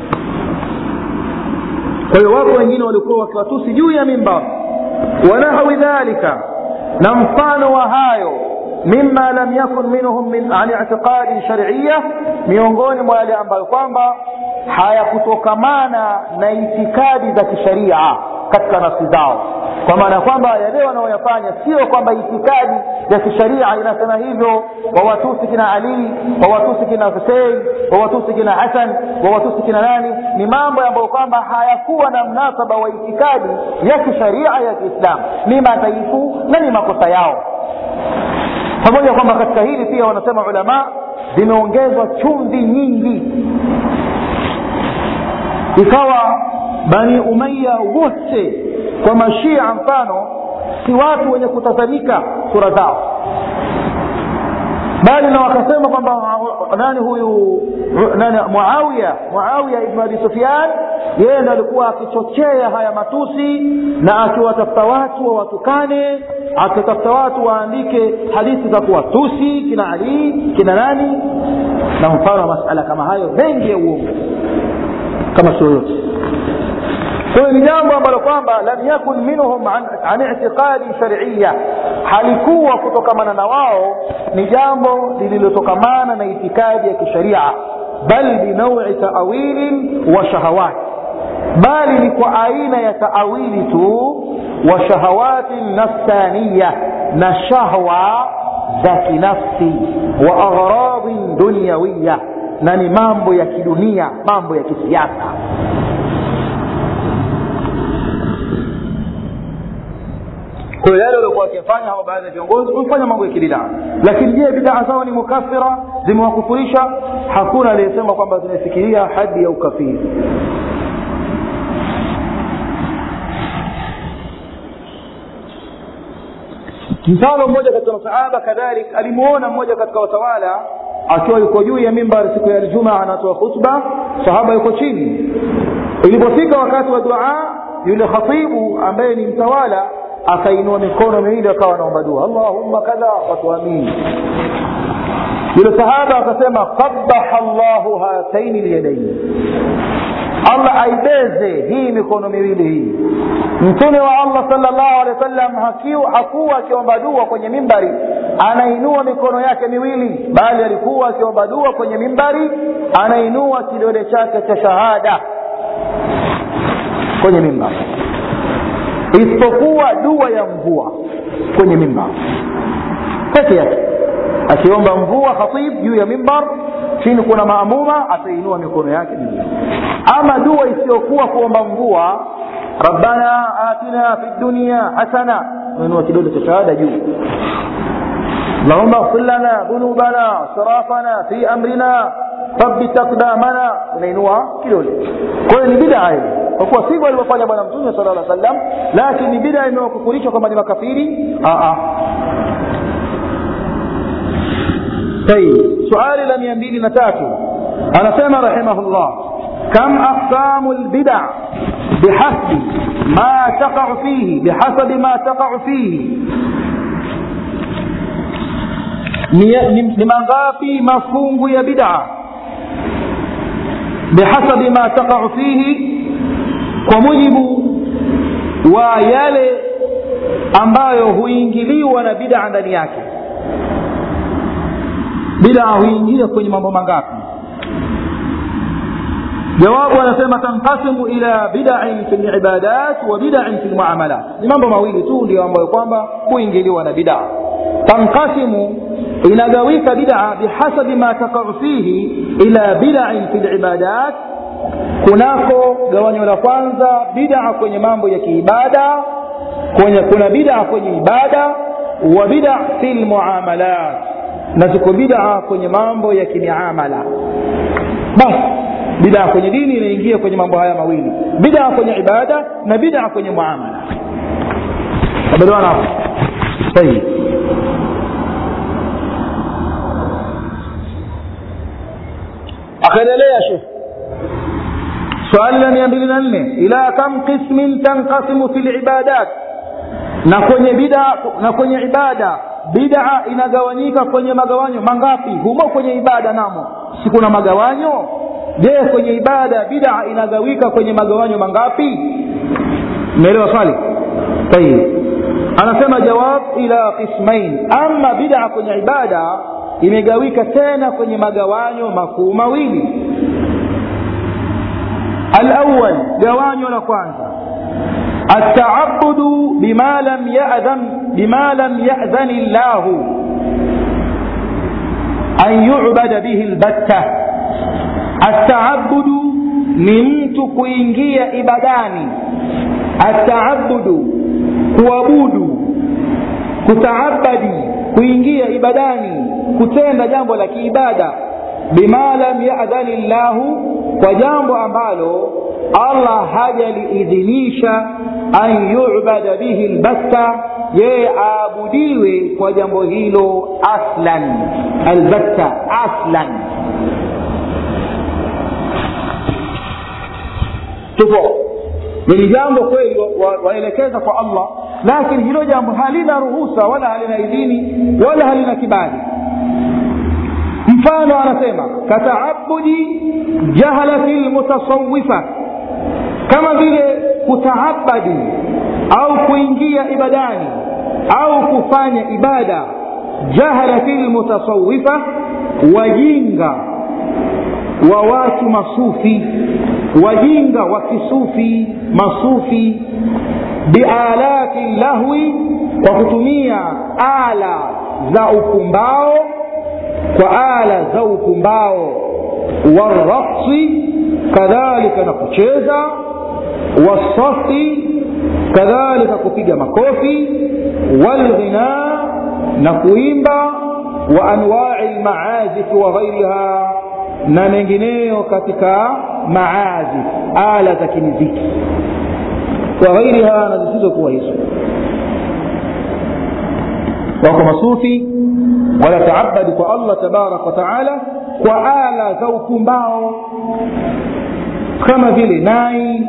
kwa hiyo wako wengine walikuwa wakiwatusi juu ya mimbar wanahawi dhalika na mfano wa hayo mima lam yakun minhum min an itiqadi sharia miongoni mwa yale ambayo kwamba hayakutokamana na itikadi za kisharia katika nafsi zao kwa maana kwamba yale wanaoyafanya sio kwamba itikadi ya kisharia inasema hivyo wawatusi kina ali wawatusi kina husein wawatusi kina hasan wawatusi kina nani ni mambo ambayo kwamba hayakuwa na mnasaba wa itikadi ya kisharia ya kiislamu ni madhaifu na ni makosa yao pamoja kwamba katika hili pia wanasema ulama zimeongezwa chumvi nyingi ikawa bani umaya wote kwa mashia mfano si watu wenye kutazamika sura zao bali na wakasema kwamba nani huyu nani muawiya muawiya ibnu abi sufyan yeye ndo alikuwa akichochea haya matusi na akiwatafuta watu wawatukane akitafuta watu waandike hadithi za kuwatusi kina ali kina nani na mfano wa masala kama hayo mengi ya uongo kama sio yote kwayo ni jambo ambalo kwamba lam yakun minhum an, an itiqadi shariya halikuwa kutokamana na wao ni jambo lililotokamana na itikadi ya kisharia bal binaui taawilin wa shahawat bali ni kwa aina ya taawili tu wa shahawatin nafsaniya na shahwa za kinafsi wa agharadin dunyawiya na ni mambo ya kidunia mambo ya kisiasa kwa yale waliokuwa wakifanya hawa baadhi ya viongozi wamefanya mambo ya kibidaa lakini je bidaa zao ni mukafira zimewakufurisha hakuna aliyesema kwamba zimefikiria hadi ya ukafiri mfano mmoja katika masahaba kadhalik alimuona mmoja katika watawala akiwa yuko juu ya mimbar siku ya aljumaa anatoa khutba sahaba yuko chini ilipofika wakati wa duaa yule khatibu ambaye ni mtawala akainua mikono miwili akawa anaomba dua allahumma kadha watuamini yule sahaba akasema qabaha llahu hataini lyadaini allah aibeze hii mikono miwili hii mtume wa allah salllahu alehi wa sallam hakuwa akiomba dua kwenye mimbari anainua mikono yake miwili bali alikuwa akiomba dua kwenye mimbari anainua kidole chake cha shahada kwenye mimbari isipokuwa dua ya mvua kwenye mimbar peke yake akiomba mvua khatib juu ya mimbar chini kuna maamuma atainua mikono yake miwili ama dua isiyokuwa kuomba mvua rabbana atina fi dunia hasana unainua kidole cha shahada juu اللهم اغفر لنا ذنوبنا اسرافنا في امرنا ثبت اقدامنا unainua kidole kwa hiyo ni bidaa hili kwa kuwa sivyo alivyofanya bwana mtume sala lla sallam lakini bidaa imewakufurisha kwamba ni makafiri tayib suali la mia mbili na tatu anasema rahimahullah كم أقسام البدع بحسب ما تقع فيه بحسب ما تقع فيه ni mangapi mafungu ya bid'a bihasabi ma taqau fihi kwa mujibu wa yale ambayo huingiliwa na bid'a ndani yake bid'a huingia kwenye mambo mangapi jawabu anasema tanqasimu ila bidain fi libadat wa bidain fi lmuamalat ni mambo mawili tu ndio ambayo kwamba huingiliwa na bidaa tanqasimu inagawika bidaa bihasabi ma takau fihi ila bidain fi libadat kunako gawanyo la kwanza bidaa kwenye mambo ya kiibada kwenye kuna bidaa kwenye ibada wa bida fi lmuamalat na ziko bidaa kwenye mambo ya kimiamala basi bidaa kwenye dini inaingia kwenye mambo haya mawili bidaa kwenye ibada na bidaa kwenye muamala abelewana hapo tayib akaendelea shekh swali la mia mbili na nne ila kam qismin tanqasimu fi libadat na kwenye bida na kwenye ibada bidaa inagawanyika kwenye magawanyo mangapi humo kwenye ibada namo si kuna magawanyo je kwenye ibada bidaa inagawika kwenye magawanyo mangapi umeelewa swali tayib anasema jawab ila qismain ama bidaa kwenye ibada imegawika tena kwenye magawanyo makuu mawili alawal gawanyo la kwanza التعبد بما لم يأذن بما لم يأذن الله أن يعبد به البتة التعبد ni mtu kuingia ibadani ataabudu kuabudu kutaabadi kuingia ibadani kutenda jambo la kiibada bima lam yadhani llahu kwa jambo ambalo allah hajaliidhinisha an yubada bihi lbatta yeye aabudiwe kwa jambo hilo aslan albatta aslan tupo ni jambo kweli waelekeza kwa allah lakini hilo jambo halina ruhusa wala halina idhini wala halina kibali mfano anasema kataabudi jahalati lmutasawifa kama vile kutaabadi au kuingia ibadani au kufanya ibada jahalati lmutasawifa wajinga wa watu masufi wajinga wa kisufi masufi bialati lahwi kwa kutumia ala za upumbao kwa ala za upumbao waraqsi kadhalika na kucheza wasafi kadhalika kupiga makofi walghina na kuimba wa anwai lmaazifi wa ghairiha na mengineyo katika maazif ala za kimiziki wa ghairiha na zisizokuwa hizo wako masufi wanataabadi kwa allah tabaraka wataala kwa ala za upumbao kama vile nai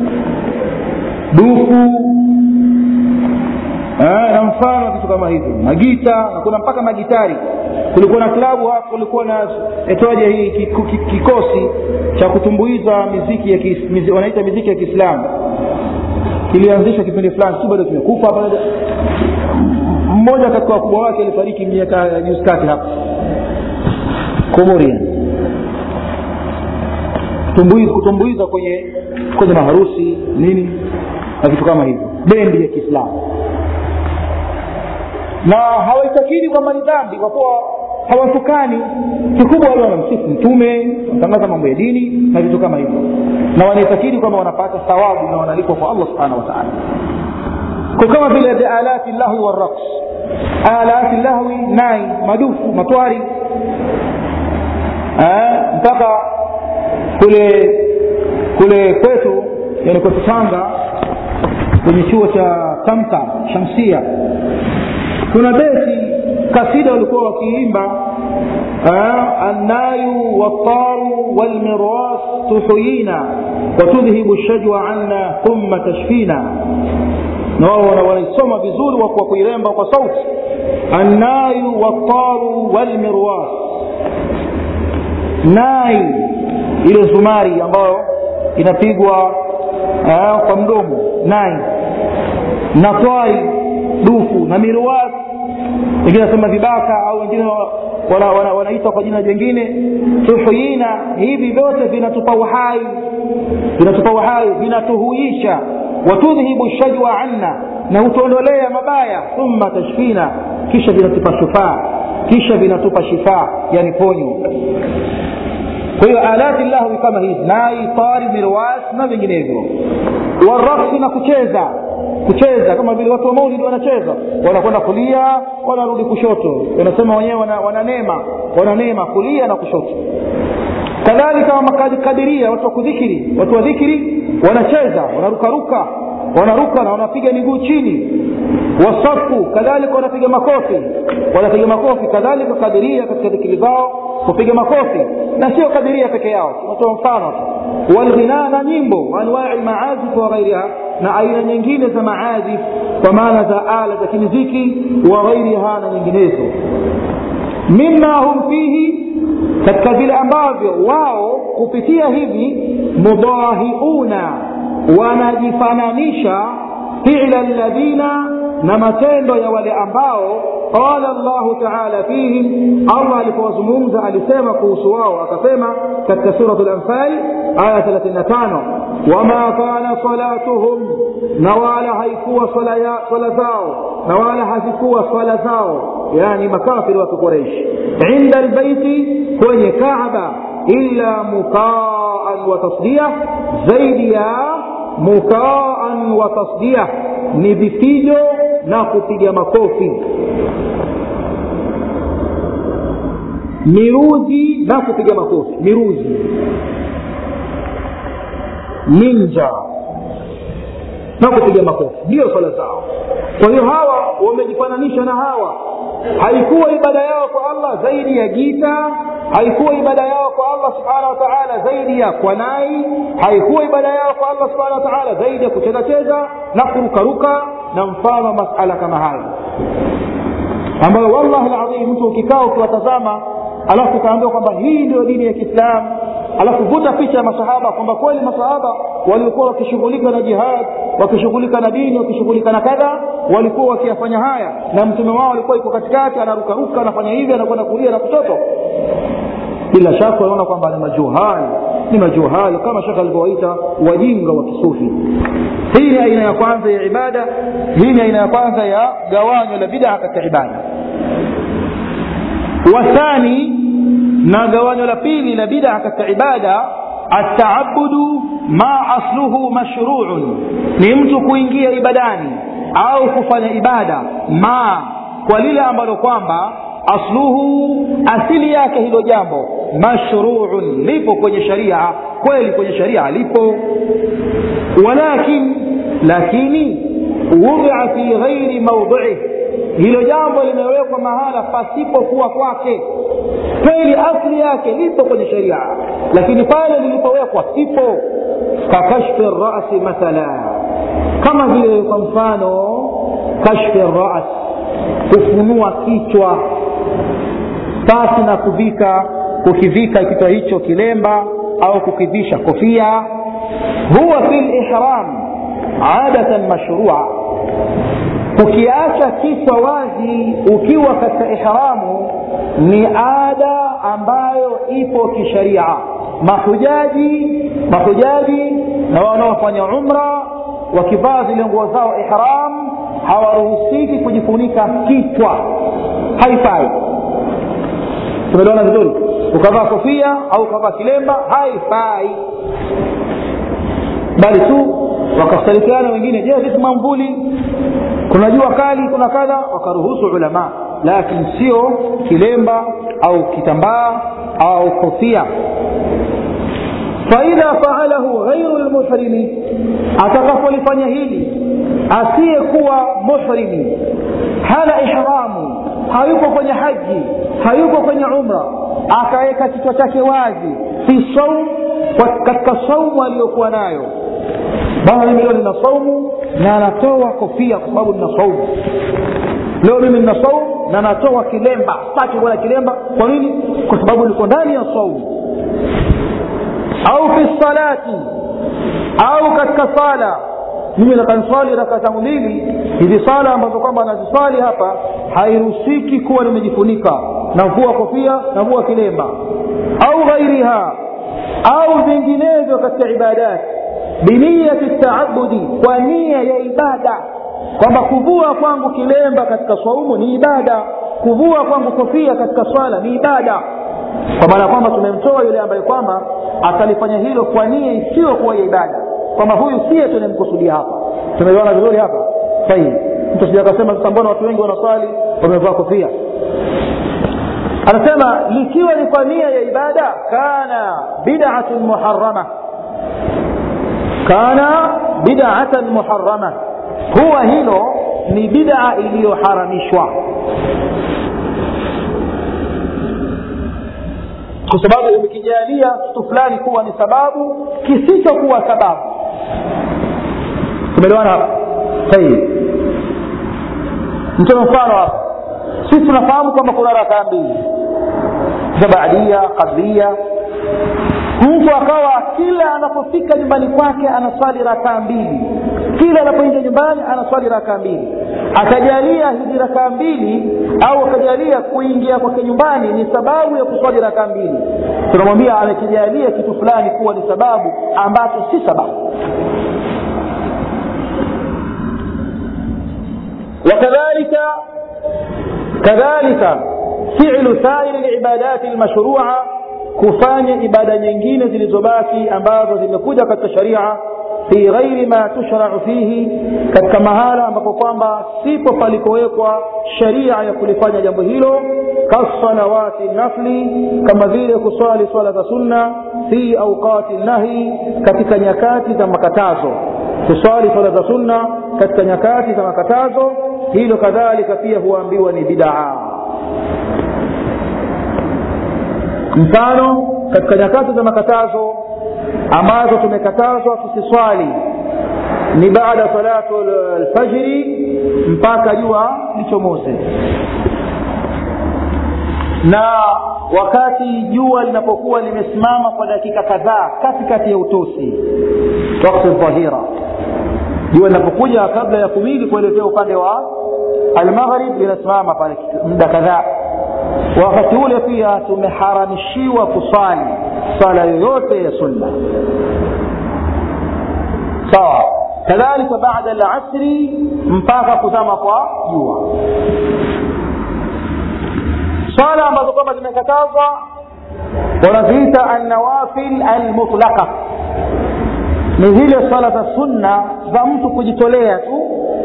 dufu na mfano vitu kama hivyo magita na kuna mpaka magitari kulikuwa na klabu hapo kulikuwa na etoaje hii kikosi cha kutumbuiza miziki ya kis, mizi, wanaita miziki ya kiislamu kilianzishwa kipindi fulani si bado kimekufa hapa mmoja katika wakubwa wake alifariki miaka juzi kati hapa komoria kutumbuiza kwenye kwenye maharusi nini na vitu kama hivyo bendi ya kiislamu na hawaitakidi kwamba ni dhambi kwa kuwa hawatukani kikubwa wale wanamsifu mtume wanatangaza mambo ya dini na vitu kama hivyo na wanaitakidi kwamba wanapata thawabu na wanalipwa kwa allah subhanahu wataala kwa kama vile bialati llahwi waraqs alati llahwi nai madufu matwari mpaka kule kule kwetu yani kwetu tanga kwenye chuo cha tamta shamsia kuna beti kasida walikuwa wakiimba الناي والطار والمراس تحيينا وتذهب الشجوى عنا ثم تشفينا nao wanaisoma vizuri kwa kuiremba kwa sauti annayu wattaru walmirwas nai ile zumari ambayo inapigwa kwa mdomo nai na twai dufu na mirwas wengine wanasema vibaka au wengine wanaita wana, wana kwa jina jingine tuhuyina hivi vyote vinatupa uhai vinatupa uhai vinatuhuisha watudhhibu shajwa anna na hutuondolea mabaya thumma tashfina kisha vinatupa shufaa kisha vinatupa shifaa yani ponyo kwa hiyo alati llahwi kama hizi nai tari mirwas na vinginevyo waraksi na kucheza kucheza kama vile watu wa maulidi wanacheza wanakwenda kulia wanarudi kushoto wanasema wenyewe wana, wananema wananema kulia na kushoto kadhalika makadiria watu wa kudhikiri watu wa dhikiri wanacheza wanarukaruka wanaruka na wanapiga miguu chini wasafu kadhalika wanapiga makofi wanapiga makofi kadhalika kadiria katika dhikiri zao kupiga makofi na sio kadiria peke yao tunatoa mfano tu walghina na nyimbo anwai maazif wa ghairiha na aina nyingine za maazif kwa maana za ala za kimiziki wa ghairiha na nyinginezo mima hum fihi katika vile ambavyo wao kupitia hivi mudahiuna wanajifananisha fila ladhina na matendo ya wale ambao qala llahu taala fihim allah alipowazungumza alisema kuhusu wao akasema katika surat lanfal aya 35 wama kana salatuhum na wala haikuwa swala zao na wala hazikuwa swala zao yani makafiri wa kikureishi inda lbeiti kwenye kaaba illa mukaan wa tasdia zaidi ya mukaan wa tasdia ni vifijo na kupiga makofi miruzi na kupiga makofi miruzi ninja na kupiga makofi ndiyo swala zao kwa hiyo hawa wamejifananisha na hawa haikuwa ibada yao kwa allah zaidi ya gita haikuwa ibada yao kwa allah subhanahu wa taala zaidi ya kwanai haikuwa ibada yao kwa allah subhanahu wa taala zaidi ya kuchezacheza na kurukaruka na mfano masala kama hayo ambayo wallahi ladhim mtu ukikaa ukiwatazama alafu ukaambiwa kwamba hii ndio dini ya kiislamu alafu vuta picha ya masahaba kwamba kweli masahaba waliokuwa wakishughulika na jihad wakishughulika na dini wakishughulika na kadha walikuwa wakiyafanya haya na mtume wao alikuwa iko katikati anarukaruka anafanya hivi anakwenda kulia na kushoto bila shaka wanaona kwamba ni majuhali ni majuhali kama shaka alivyowaita wajinga wa kisufi hii ni aina ya kwanza ya ibada hii ni aina ya kwanza ya gawanyo la bidaa katika ibada wathani na gawanyo la pili la bidaa katika ibada ataabudu ma asluhu mashruun ni mtu kuingia ibadani au kufanya ibada ma kwa lile ambalo kwamba asluhu asili yake hilo jambo mashruun lipo kwenye sharia kweli kwenye sharia lipo walakin lakini wudia fi ghairi maudhiih hilo jambo limewekwa mahala pasipokuwa kwake kweli asli yake lipo kwenye sharia lakini pale lilipowekwa sipo kakashfi rasi mathala kama vile kwa mfano kashfi ras kufunua kichwa pasi na kuvika kukivika kichwa hicho kilemba au kukivisha kofia huwa fi lihram adatan mashrua ukiacha kichwa wazi ukiwa katika ihramu ni ada ambayo ipo kisharia mahujaji mahujaji na wanaofanya umra wakivaa zile nguo zao ihram hawaruhusiki kujifunika kichwa haifai tumeliona vizuri ukavaa kofia au ukavaa kilemba haifai bali tu wakastarikiana wengine je vipi mamvuli kuna jua kali kuna kadha wakaruhusu ulama lakini sio kilemba au kitambaa au kofia faidha faalahu ghairu lmuhrimi atakapolifanya hili asiyekuwa muhrimi hana ihramu hayuko kwenye haji hayuko kwenye umra akaweka kichwa chake wazi fi saum katika saumu aliyokuwa nayo bana mimi leo nina saumu na anatoa kofia kwa sababu nina saumu leo mimi nina saumu na natoa kilemba sitaki kuona kilemba kwa nini kwa sababu niko ndani ya saumu au fi salati au katika sala mimi nakanswali raka zangu mbili hizi sala ambazo kwamba naziswali hapa hairuhusiki kuwa nimejifunika navua kofia navua kilemba au ghairiha au vinginevyo katika ibadati biniyati taabudi kwa nia ya ibada kwamba kuvua kwangu kilemba katika swaumu ni ibada kuvua kwangu kofia katika swala ni ibada kwa maana ya kwamba tumemtoa yule ambaye kwamba atalifanya hilo kwa nia isiyokuwa ya ibada kwamba huyu siye tunamkusudia hapa tumeona vizuri hapa sahihi mtu sija akasema sasa mbona watu wengi wanaswali wamevaa kofia anasema likiwa ni kwa nia ya ibada kana bid'atun muharrama kana bid'atan muharrama huwa hilo ni bid'a iliyoharamishwa kwa sababu umekijalia kitu fulani kuwa ni sababu kisichokuwa sababu tumeelewana hapa sahihi mtoe mfano hapa sisi tunafahamu kwamba kuna rakaa mbili za baadia qablia mtu akawa kila anapofika nyumbani kwake anaswali rakaa mbili kila anapoingia nyumbani anaswali rakaa mbili akajalia hizi rakaa mbili au akajalia kuingia kwake nyumbani ni sababu ya kuswali rakaa mbili tunamwambia amekijalia kitu fulani kuwa ni sababu ambacho si sababu وكذلك كذلك فعل سائر العبادات المشروعه kufanya ibada nyingine zilizobaki ambazo zimekuja katika sharia fi ghairi ma tushrau fihi katika mahala ambapo kwamba sipo palikowekwa sharia ya kulifanya jambo hilo kasalawati nafli kama vile kuswali swala za sunna fi auqati nahi katika nyakati za makatazo kuswali swala za sunna katika nyakati za makatazo hilo kadhalika pia huambiwa ni bidaa mfano katika nyakati za makatazo ambazo tumekatazwa tusiswali ni baada salatu alfajiri mpaka jua lichomoze na wakati jua linapokuwa limesimama kwa dakika kadhaa katikati ya utosi wakati dhahira jua linapokuja kabla ya kumili kuelekea upande wa almaghrib linasimama pale muda kadhaa wakati ule pia tumeharamishiwa kuswali swala yoyote ya sunna sawa kadhalika baada lasri mpaka kuzama kwa jua swala ambazo kwamba zimekatazwa wanaziita annawafil almutlaqa ni zile swala za sunna za mtu kujitolea tu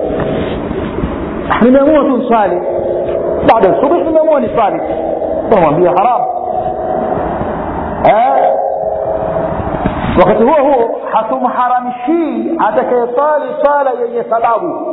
nimeamua tu swali baada ya subuhi nimeamua ni swali tunamwambia haramu eh? wakati huo huo hatumharamishii atakayeswali swala yenye sababu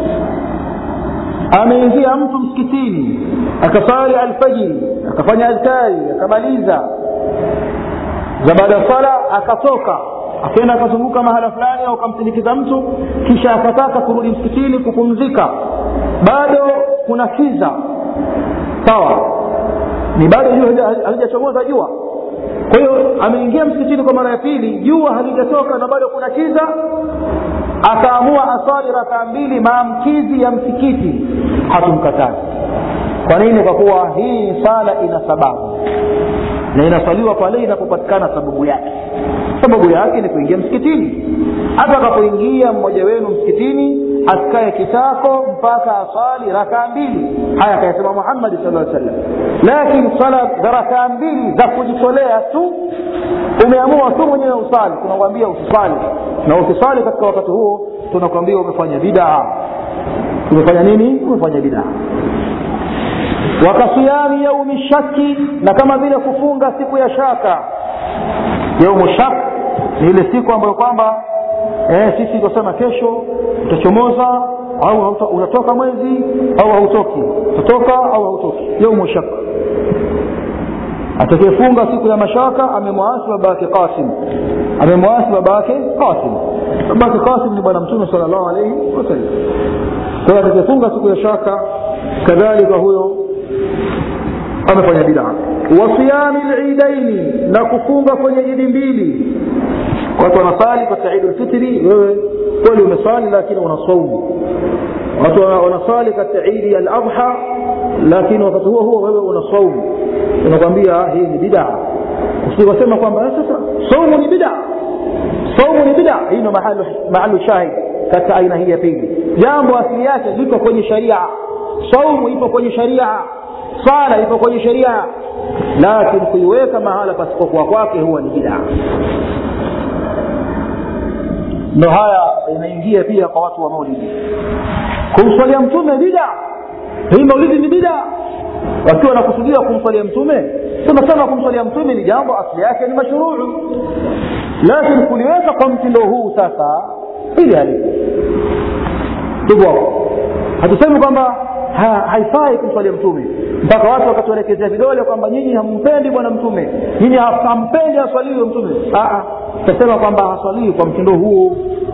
ameingia mtu msikitini akaswali alfajiri akafanya adhkari akamaliza za baada ya swala akatoka akaenda akazunguka mahala fulani au akamsindikiza mtu kisha akataka kurudi msikitini kupumzika bado kuna kiza sawa ni bado jua halijachomoza jua kwa hiyo ameingia msikitini kwa mara ya pili jua halijatoka na bado kuna kiza akaamua aswali rakaa mbili maamkizi ya msikiti hatumkatazi kwa nini kwa kuwa hii sala ina sababu na inaswaliwa pale inapopatikana sababu yake sababu yake ni kuingia msikitini hata akapoingia mmoja wenu msikitini asikae kitako mpaka aswali rakaa mbili haya akayasema muhammadi sala sallam lakini swala za rakaa mbili za kujitolea tu umeamua tu mwenyewe usali tunakwambia usisali na ukisali katika wakati huo tunakwambia umefanya bidaa umefanya nini umefanya bidaa wakasiyami yaumi shaki na kama vile kufunga siku ya shaka yaumu shak ni ile siku ambayo kwamba eh, sisi tukasema kesho utachomoza au hauto, unatoka mwezi au hautoki utatoka au hautoki yaumu shaka atakayefunga siku ya mashaka amemwasi baba yake qasim amemwasi baba yake qasim baba yake qasim ni bwana mtume sala llahu alaihi wasallam kwa hiyo atakayefunga siku ya shaka kadhalika huyo amefanya bidaa wasiyami lidaini na kufunga kwenye idi mbili watu wanasali katika idi lfitri wewe kweli umesali lakini una saumu watu wanasali katika idi ya ladha lakini wakati huo huo wewe una saumu unakwambia hii ni bidaa usiwasema kwamba sasa saumu ni bidaa saumu ni bidaa hii ndo mahalu shahid katika aina hii ya pili jambo asili yake liko kwenye sharia saumu ipo kwenye sharia sala ipo kwenye sheria lakini kuiweka mahala pasipokuwa kwake huwa ni bidaa ndo haya inaingia pia kwa watu wa maulidi kumswalia mtume bida hii maulidi ni bida wakiwa wanakusudia kumswalia mtume tunasema kumswalia mtume ni jambo asili yake ni mashuruu lakini kuliweka kwa mtindo huu sasa ili halipo hivyo hatusemi kwamba ha, haifai kumswalia mtume mpaka watu wakatuelekezea vidole kwamba nyinyi hampendi bwana mtume nyinyi hampendi aswaliwe mtume tutasema kwamba haswaliwi kwa mtindo huo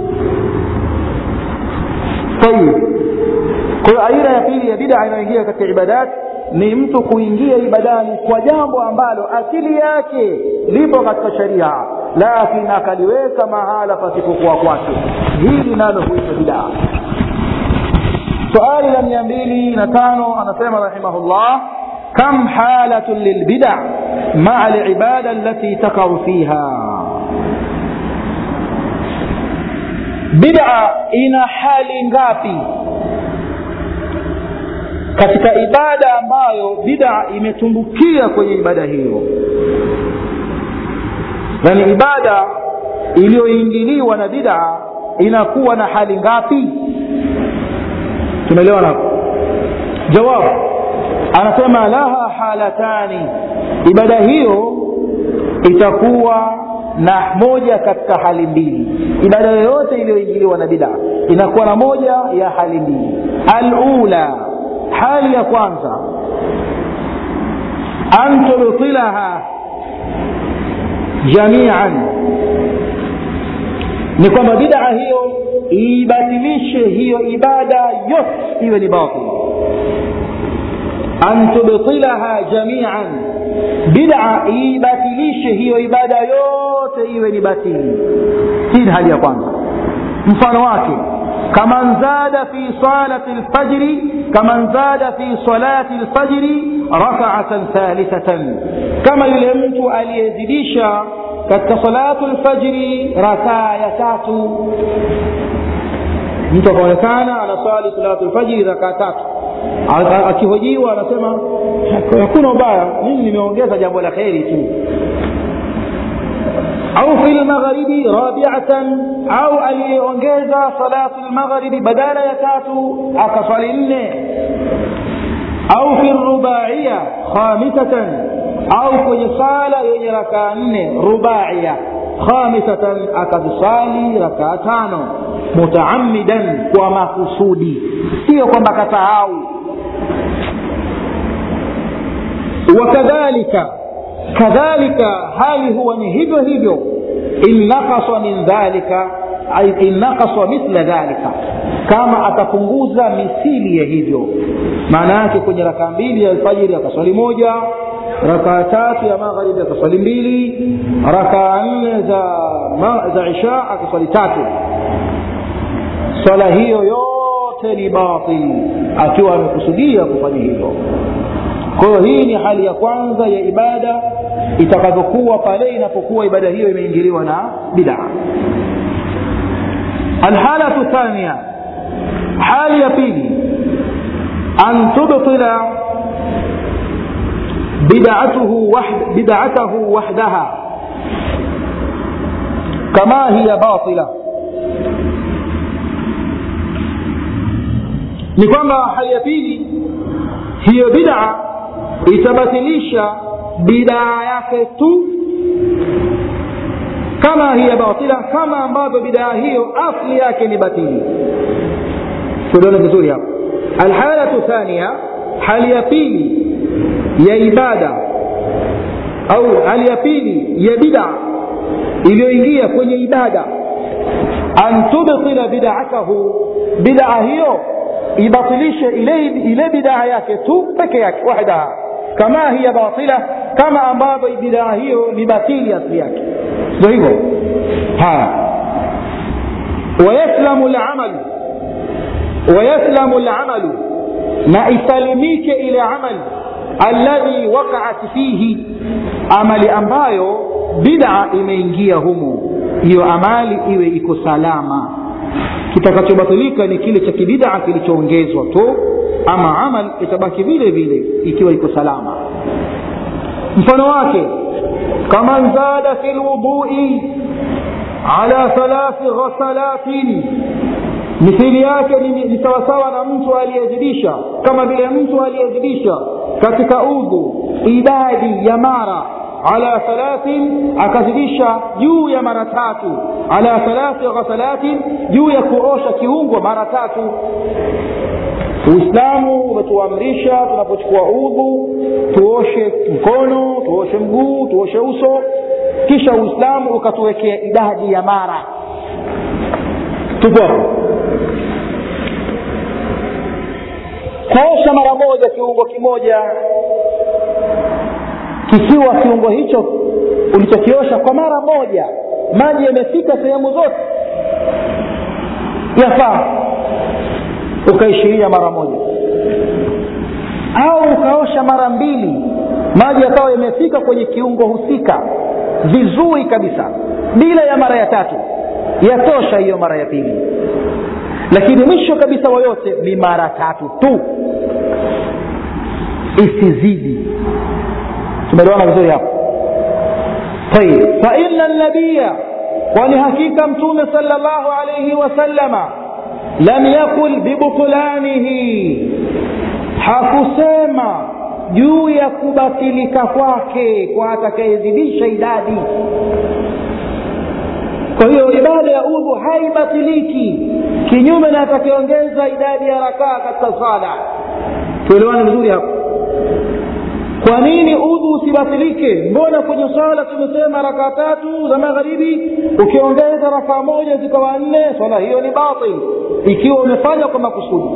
tayib kwa hiyo aina ya pili ya bida inayoingia katika ibadat ni mtu kuingia ibadani kwa jambo ambalo asili yake lipo katika sharia lakini akaliweka mahala pasipokuwa kwake hili nalo huitwa bidaa suali la mia mbili na tano anasema rahimahullah kam halatun lilbida maa libada alati takau fiha bida ina hali ngapi katika ibada ambayo bida imetumbukia kwenye ibada hiyo yani ibada iliyoingiliwa na bida inakuwa na hali ngapi tumeelewana hapo jawabu anasema laha halatani ibada hiyo itakuwa na moja katika hali mbili ibada yoyote iliyoingiliwa na bida inakuwa na moja ya hali mbili alula hali ya kwanza an tubtilaha jamian ni kwamba bidaa hiyo ibatilishe hiyo ibada yote iwe ni batil an tubtilaha jamian bida ibatilishe hiyo ibada yote iwe ni batili hii ni hali ya kwanza mfano wake kaman zada fi salati lfajri kaman zada fi salati lfajri rakaatan thalithatan kama yule mtu aliyezidisha katika salatu lfajri rakaa ya tatu mtu akaonekana anaswali salatu lfajiri rakaa tatu akihojiwa anasema hakuna ubaya mimi nimeongeza jambo la kheri tu au fi lmagharibi rabiatan au aliyeongeza salatu lmagharibi badala ya tatu akaswali nne au fi rubaia khamisatan au kwenye sala yenye rakaa nne rubaia khamisatan akazisali rakaa tano mutaamidan kwa makusudi sio kwamba kasahau wakadhalika kadhalika hali huwa ni hivyo hivyo in nakasa min dhalika in nakasa mithla dhalika kama atapunguza misili ya hivyo maana yake kwenye rakaa mbili ya alfajiri akaswali moja rakaa tatu ya magharibi akaswali mbili rakaa nne za, za isha akaswali tatu swala hiyo yote ni batil akiwa amekusudia kufanya hivyo kwa hiyo hii ni hali ya kwanza ya ibada itakavyokuwa pale inapokuwa ibada hiyo imeingiliwa na bidaa alhalatu thania hali ya pili an tubtila bid'atuhu wahd, bid'atahu wahdaha kama hiya batila ni kwamba hali ya pili hiyo bid'a itabatilisha bidaa yake tu kama hiya batila kama ambavyo bidaa hiyo asli yake ni batili tuliona vizuri hapo alhalatu thania hali ya pili ya ibada au hali ya pili ya bida iliyoingia kwenye ibada an tubtila bidatahu bidaa hiyo ibatilishe ile, ile bidaa yake tu peke yake wahdaha kama hiya batila kama ambavyo bidaa hiyo ni batili asili yake ndio hivyo haya wayaslamu lamalu wayaslamu lamalu na isalimike ile amali alladhi waqaat fihi amali ambayo bida imeingia humo hiyo amali iwe iko salama kitakachobatilika ni kile cha kibidaa kilichoongezwa tu ama amal itabaki vile vile ikiwa iko salama mfano wake kaman zada fi lwudui ala thalathi ghasalatin mithili yake ni, ni sawasawa na mtu aliyezidisha kama vile mtu aliyezidisha katika udhu idadi ya mara ala thalathin akazidisha juu ya mara tatu ala thalathi ghasalatin juu ya kuosha kiungo mara tatu uislamu umetuamrisha tunapochukua udhu tuoshe mkono tuoshe mguu tuoshe uso kisha uislamu ukatuwekea idadi ya mara tupo hapo kuosha mara moja kiungo kimoja kikiwa kiungo hicho ulichokiosha kwa mara moja maji yamefika sehemu zote yafaa ukaishiria mara moja au ukaosha mara mbili maji yakawa yamefika kwenye kiungo husika vizuri kabisa bila ya mara ya tatu yatosha hiyo mara ya pili lakini mwisho kabisa wa yote ni mara tatu tu isizidi tumeelewana vizuri hapo tayib faina nabiya kwani hakika mtume sala llahu alaihi wasallama lam yakul bibutulanihi hakusema juu ya kubatilika kwake kwa atakayezidisha idadi kwa hiyo ibada ya udhu haibatiliki kinyume na atakayeongeza idadi ya rakaa katika sala tuelewane vizuri hapo kwa nini udhu usibatilike mbona kwenye swala tumesema rakaa tatu za magharibi ukiongeza rakaa moja zikawa nne swala hiyo ni batil ikiwa umefanya kwa makusudi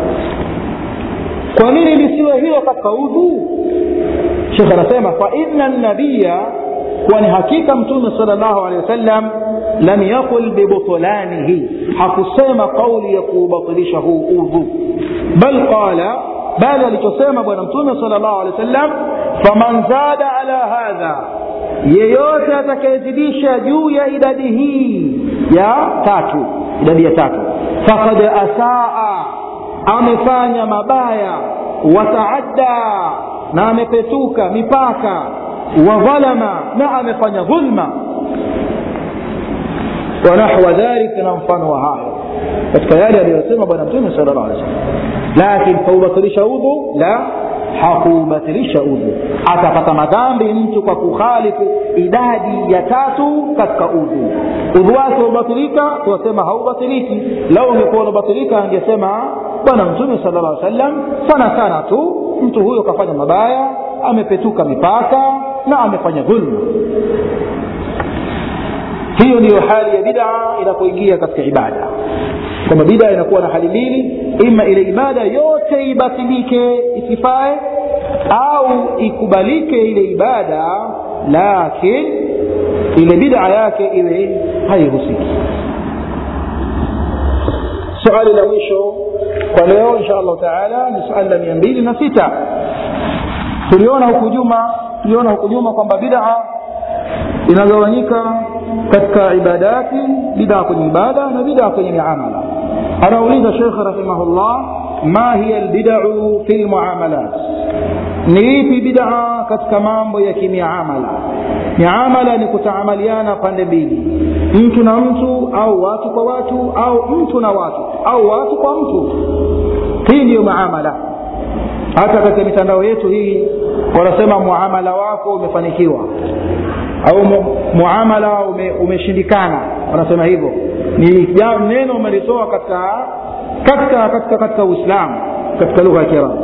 kwa nini lisiwe hilo katika udhu shekh anasema fa inna nabiya kwani hakika mtume sal llahu alehi wasallam lam yaqul bibutulanihi hakusema kauli ya kuubatilisha huu udhu bal qala bali alichosema bwana mtume sal llahu alehi wasallam faman zada ala hadha yeyote atakayezidisha juu ya idadi hii ya tatu idadi ya tatu fakad asaa amefanya mabaya wataadda na amepetuka mipaka wadhalama na amefanya dhulma wanahwa dhalika na mfano wa hayo katika yale aliyosema bwana mtume sala llah alih wasallam lakin kaubatilisha udhu la hakuubatilisha udhu atapata madhambi mtu kwa kukhalifu idadi ya tatu katika udhu udhu wake ubatilika tuwasema haubatiliki lau ungekuwa unabatilika angesema bwana mtume sala llah sallam sana sana tu mtu huyo kafanya mabaya amepetuka mipaka na amefanya dhulma hiyo ndiyo hali ya bidaa inapoingia katika ibada kwamba bidaa inakuwa na hali mbili ima ile ibada yote ibatilike isifae au ikubalike ile ibada lakin ile bidaa yake iwe haihusiki suali la mwisho kwa leo insha allahu taala ni suali la mia mbili na sita tuliona huku juma tuliona huku nyuma kwamba bidaa inagawanyika katika ibadati bidaa kwenye ibada na bidaa kwenye miamala anauliza shekhe rahimahullah ma hiya lbidau fi lmuamalat ni ipi bidaa katika mambo ya kimiamala miamala ni kutaamaliana pande mbili mtu na mtu au watu kwa watu au mtu na watu au watu kwa mtu hii ndiyo muamala hata katika mitandao yetu hii wanasema muamala wako umefanikiwa au mu, muamala ume, umeshindikana wanasema hivyo ni neno umelitoa katika katika katika katika uislamu katika lugha ya kiarabu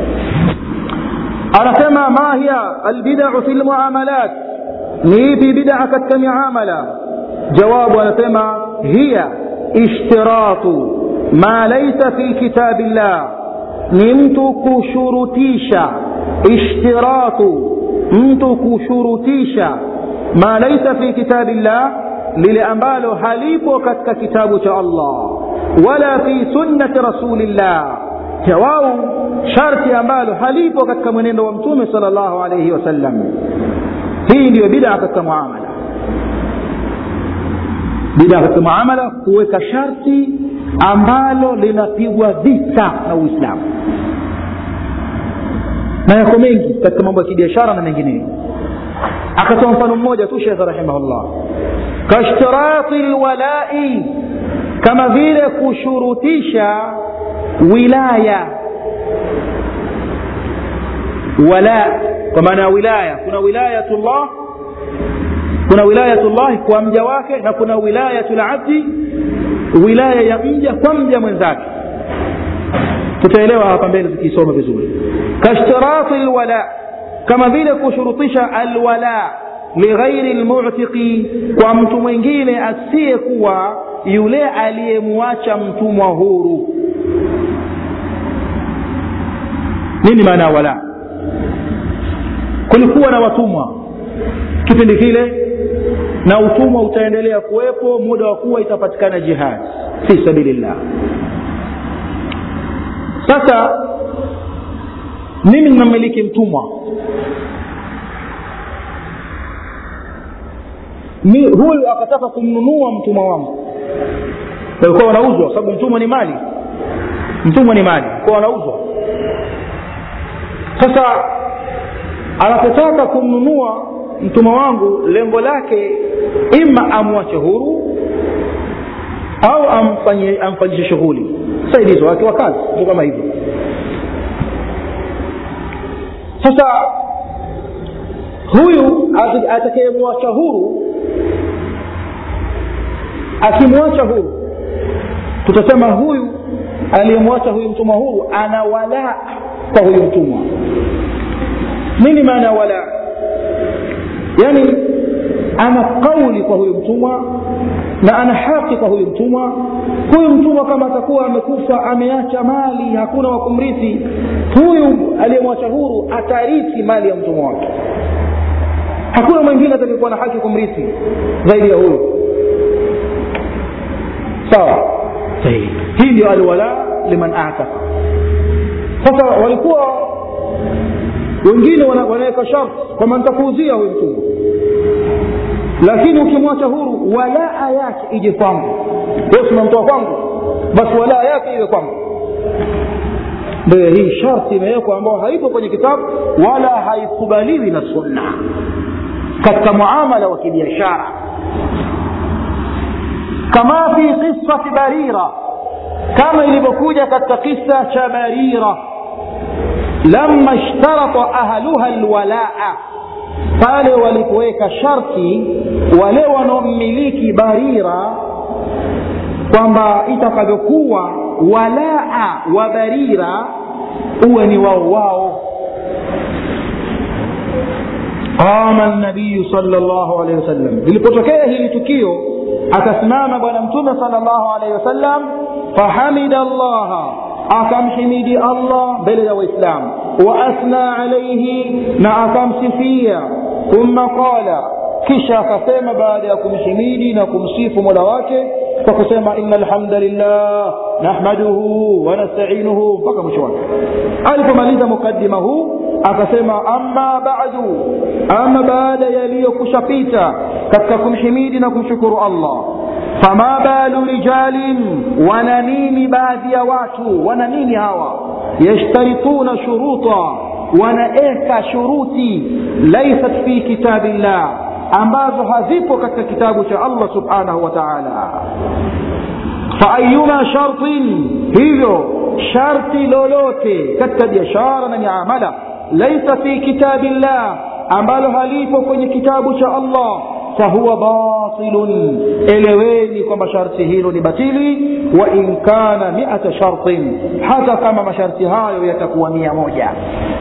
anasema ma hiya albidau fi lmuamalat ni ipi bidaa katika miamala jawabu anasema hiya ishtiratu ma laisa fi kitabi llah ni mtu kushurutisha ishtiratu mtu kushurutisha ma laisa fi kitabi llah lile ambalo halipo katika kitabu cha allah wala fi sunnati rasulillah jawau sharti ambalo halipo katika mwenendo wa mtume sal llahu alaihi wasallam hii ndiyo bidaa katika muamala bidaa katika muamala kuweka sharti ambalo linapigwa vita na uislamu na yako mengi katika mambo ya kibiashara na mengineyo akatoa mfano mmoja tu shekhe rahimahullah kashtirati lwalai kama vile kushurutisha wilaya wala kwa maana ya wilaya kuna wilayatullah kuna wilayatullah kwa mja wake na kuna wilayatu labdi wilaya ya mja kwa mja mwenzake tutaelewa hapa mbele tukisoma vizuri kashtirati lwala kama vile kushurutisha alwala lighairi lmutiqi kwa mtu mwingine asiyekuwa yule aliyemwacha mtumwa huru nini maana ya wala kulikuwa na watumwa kipindi kile na utumwa utaendelea kuwepo muda wa kuwa itapatikana jihad fi sabilillah sasa mimi ninamiliki mtumwa ni huyu akataka kumnunua mtumwa wangu walikuwa wanauzwa sababu mtumwa ni mali mtumwa ni mali kwa wanauzwa sasa anapotaka kumnunua mtumwa wangu lengo lake ima amwache huru au amfanyie amfanyishe shughuli saidizi wake wa kazi ndio kama hivyo sasa huyu atakayemwacha huru akimwacha huru tutasema huyu aliyemwacha huyu mtumwa huru ana walaa kwa huyu mtumwa nini maana ya walaa yani ana kauli kwa huyu mtumwa na ana haki kwa huyu mtumwa huyu mtumwa kama atakuwa amekufa ameacha mali hakuna wa kumrithi huyu aliyemwacha huru atarithi mali ya mtumwa wake hakuna mwingine atakayekuwa na haki kumrithi zaidi ya huyu sawa hii ndio alwala liman ataka sasa walikuwa wengine wanaweka sharti kwamba nitakuuzia huyu mtumwa lakini ukimwacha huru walaa yake ije kwangu wewe unamtoa kwangu basi walaa yake iwe kwangu ndio hii sharti imewekwa ambayo haipo kwenye kitabu wala haikubaliwi na sunna katika muamala wa kibiashara kama fi qisati barira kama ilivyokuja katika kisa cha barira lama ishtarata ahluha lwalaa pale walipoweka sharti wale wanaomiliki barira kwamba itakavyokuwa walaa wa barira uwe ni wao wao qama nabiyu sal llahu alehi wasallam lilipotokea hili tukio akasimama bwana mtume sal llahu alehi wasallam fahamida llaha akamhimidi allah mbele ya waislamu waasna alaihi na akamsifia thumma qala kisha akasema baada ya kumhimidi na kumsifu mola wake kwa kusema ina alhamdulillah nahmaduhu wanastainuhu mpaka mwisho wake alipomaliza mukaddima huu akasema amma badu ama baada yaliyokushapita katika kumhimidi na kumshukuru allah fama balu rijalin wana nini baadhi ya watu wana nini hawa yashtarituna shuruta wanaeka shuruti laisat fi kitabi llah ambazo hazipo katika kitabu cha allah subhanahu wa taala faayuma shartin hivyo sharti lolote katika biashara na miamala laisa fi kitabi llah ambalo halipo kwenye kitabu cha allah fahuwa batilun eleweni kwamba sharti hilo ni batili wa in kana miata shartin hata kama masharti hayo yatakuwa mia moja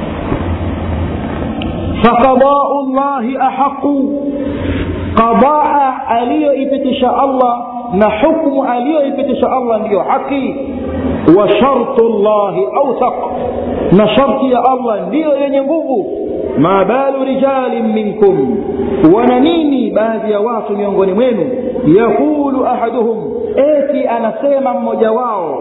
faqadau llahi ahaqu qadaa aliyoipitisha allah na hukmu aliyoipitisha allah ndiyo haki wa shartu llahi authaq na sharti ya allah ndiyo yenye nguvu ma balu rijalin minkum wana nini baadhi ya watu miongoni mwenu yaqulu ahaduhum eti anasema mmoja wao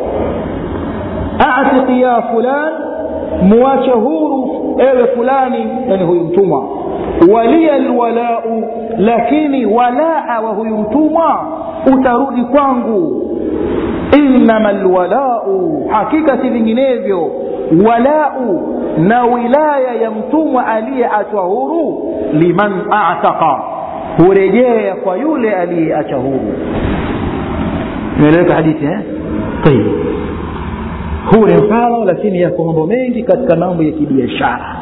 atiqi ya fulan muache huru ewe fulani yani huyu mtumwa waliya lwalau lakini walaa wa huyu mtumwa utarudi kwangu innama lwalau hakika si vinginevyo walau na wilaya ya mtumwa aliyeachwa huru liman ataka hurejea kwa yule aliyeacha huru imeeleweka hadithi eh? tayib huu ni mfano lakini yako mambo mengi katika mambo ya kibiashara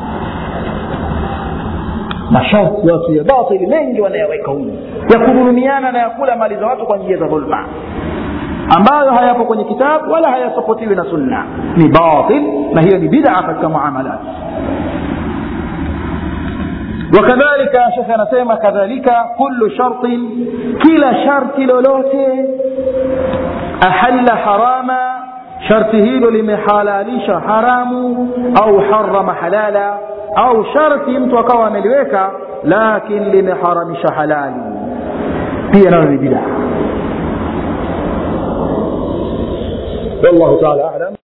masharti watu ya batili mengi wanayaweka humu ya kudhulumiana na ya kula mali za watu kwa njia za dhulma ambayo hayapo kwenye kitabu wala hayasapotiwi na sunna ni batil na hiyo ni bid'a katika muamalat وكذلك شيخ anasema kadhalika kullu shartin kila sharti lolote ahalla harama sharti hilo limehalalisha haramu au harama halala au sharti mtu akawa ameliweka lakin limeharamisha halali pia nayo ni bidaa والله تعالى اعلم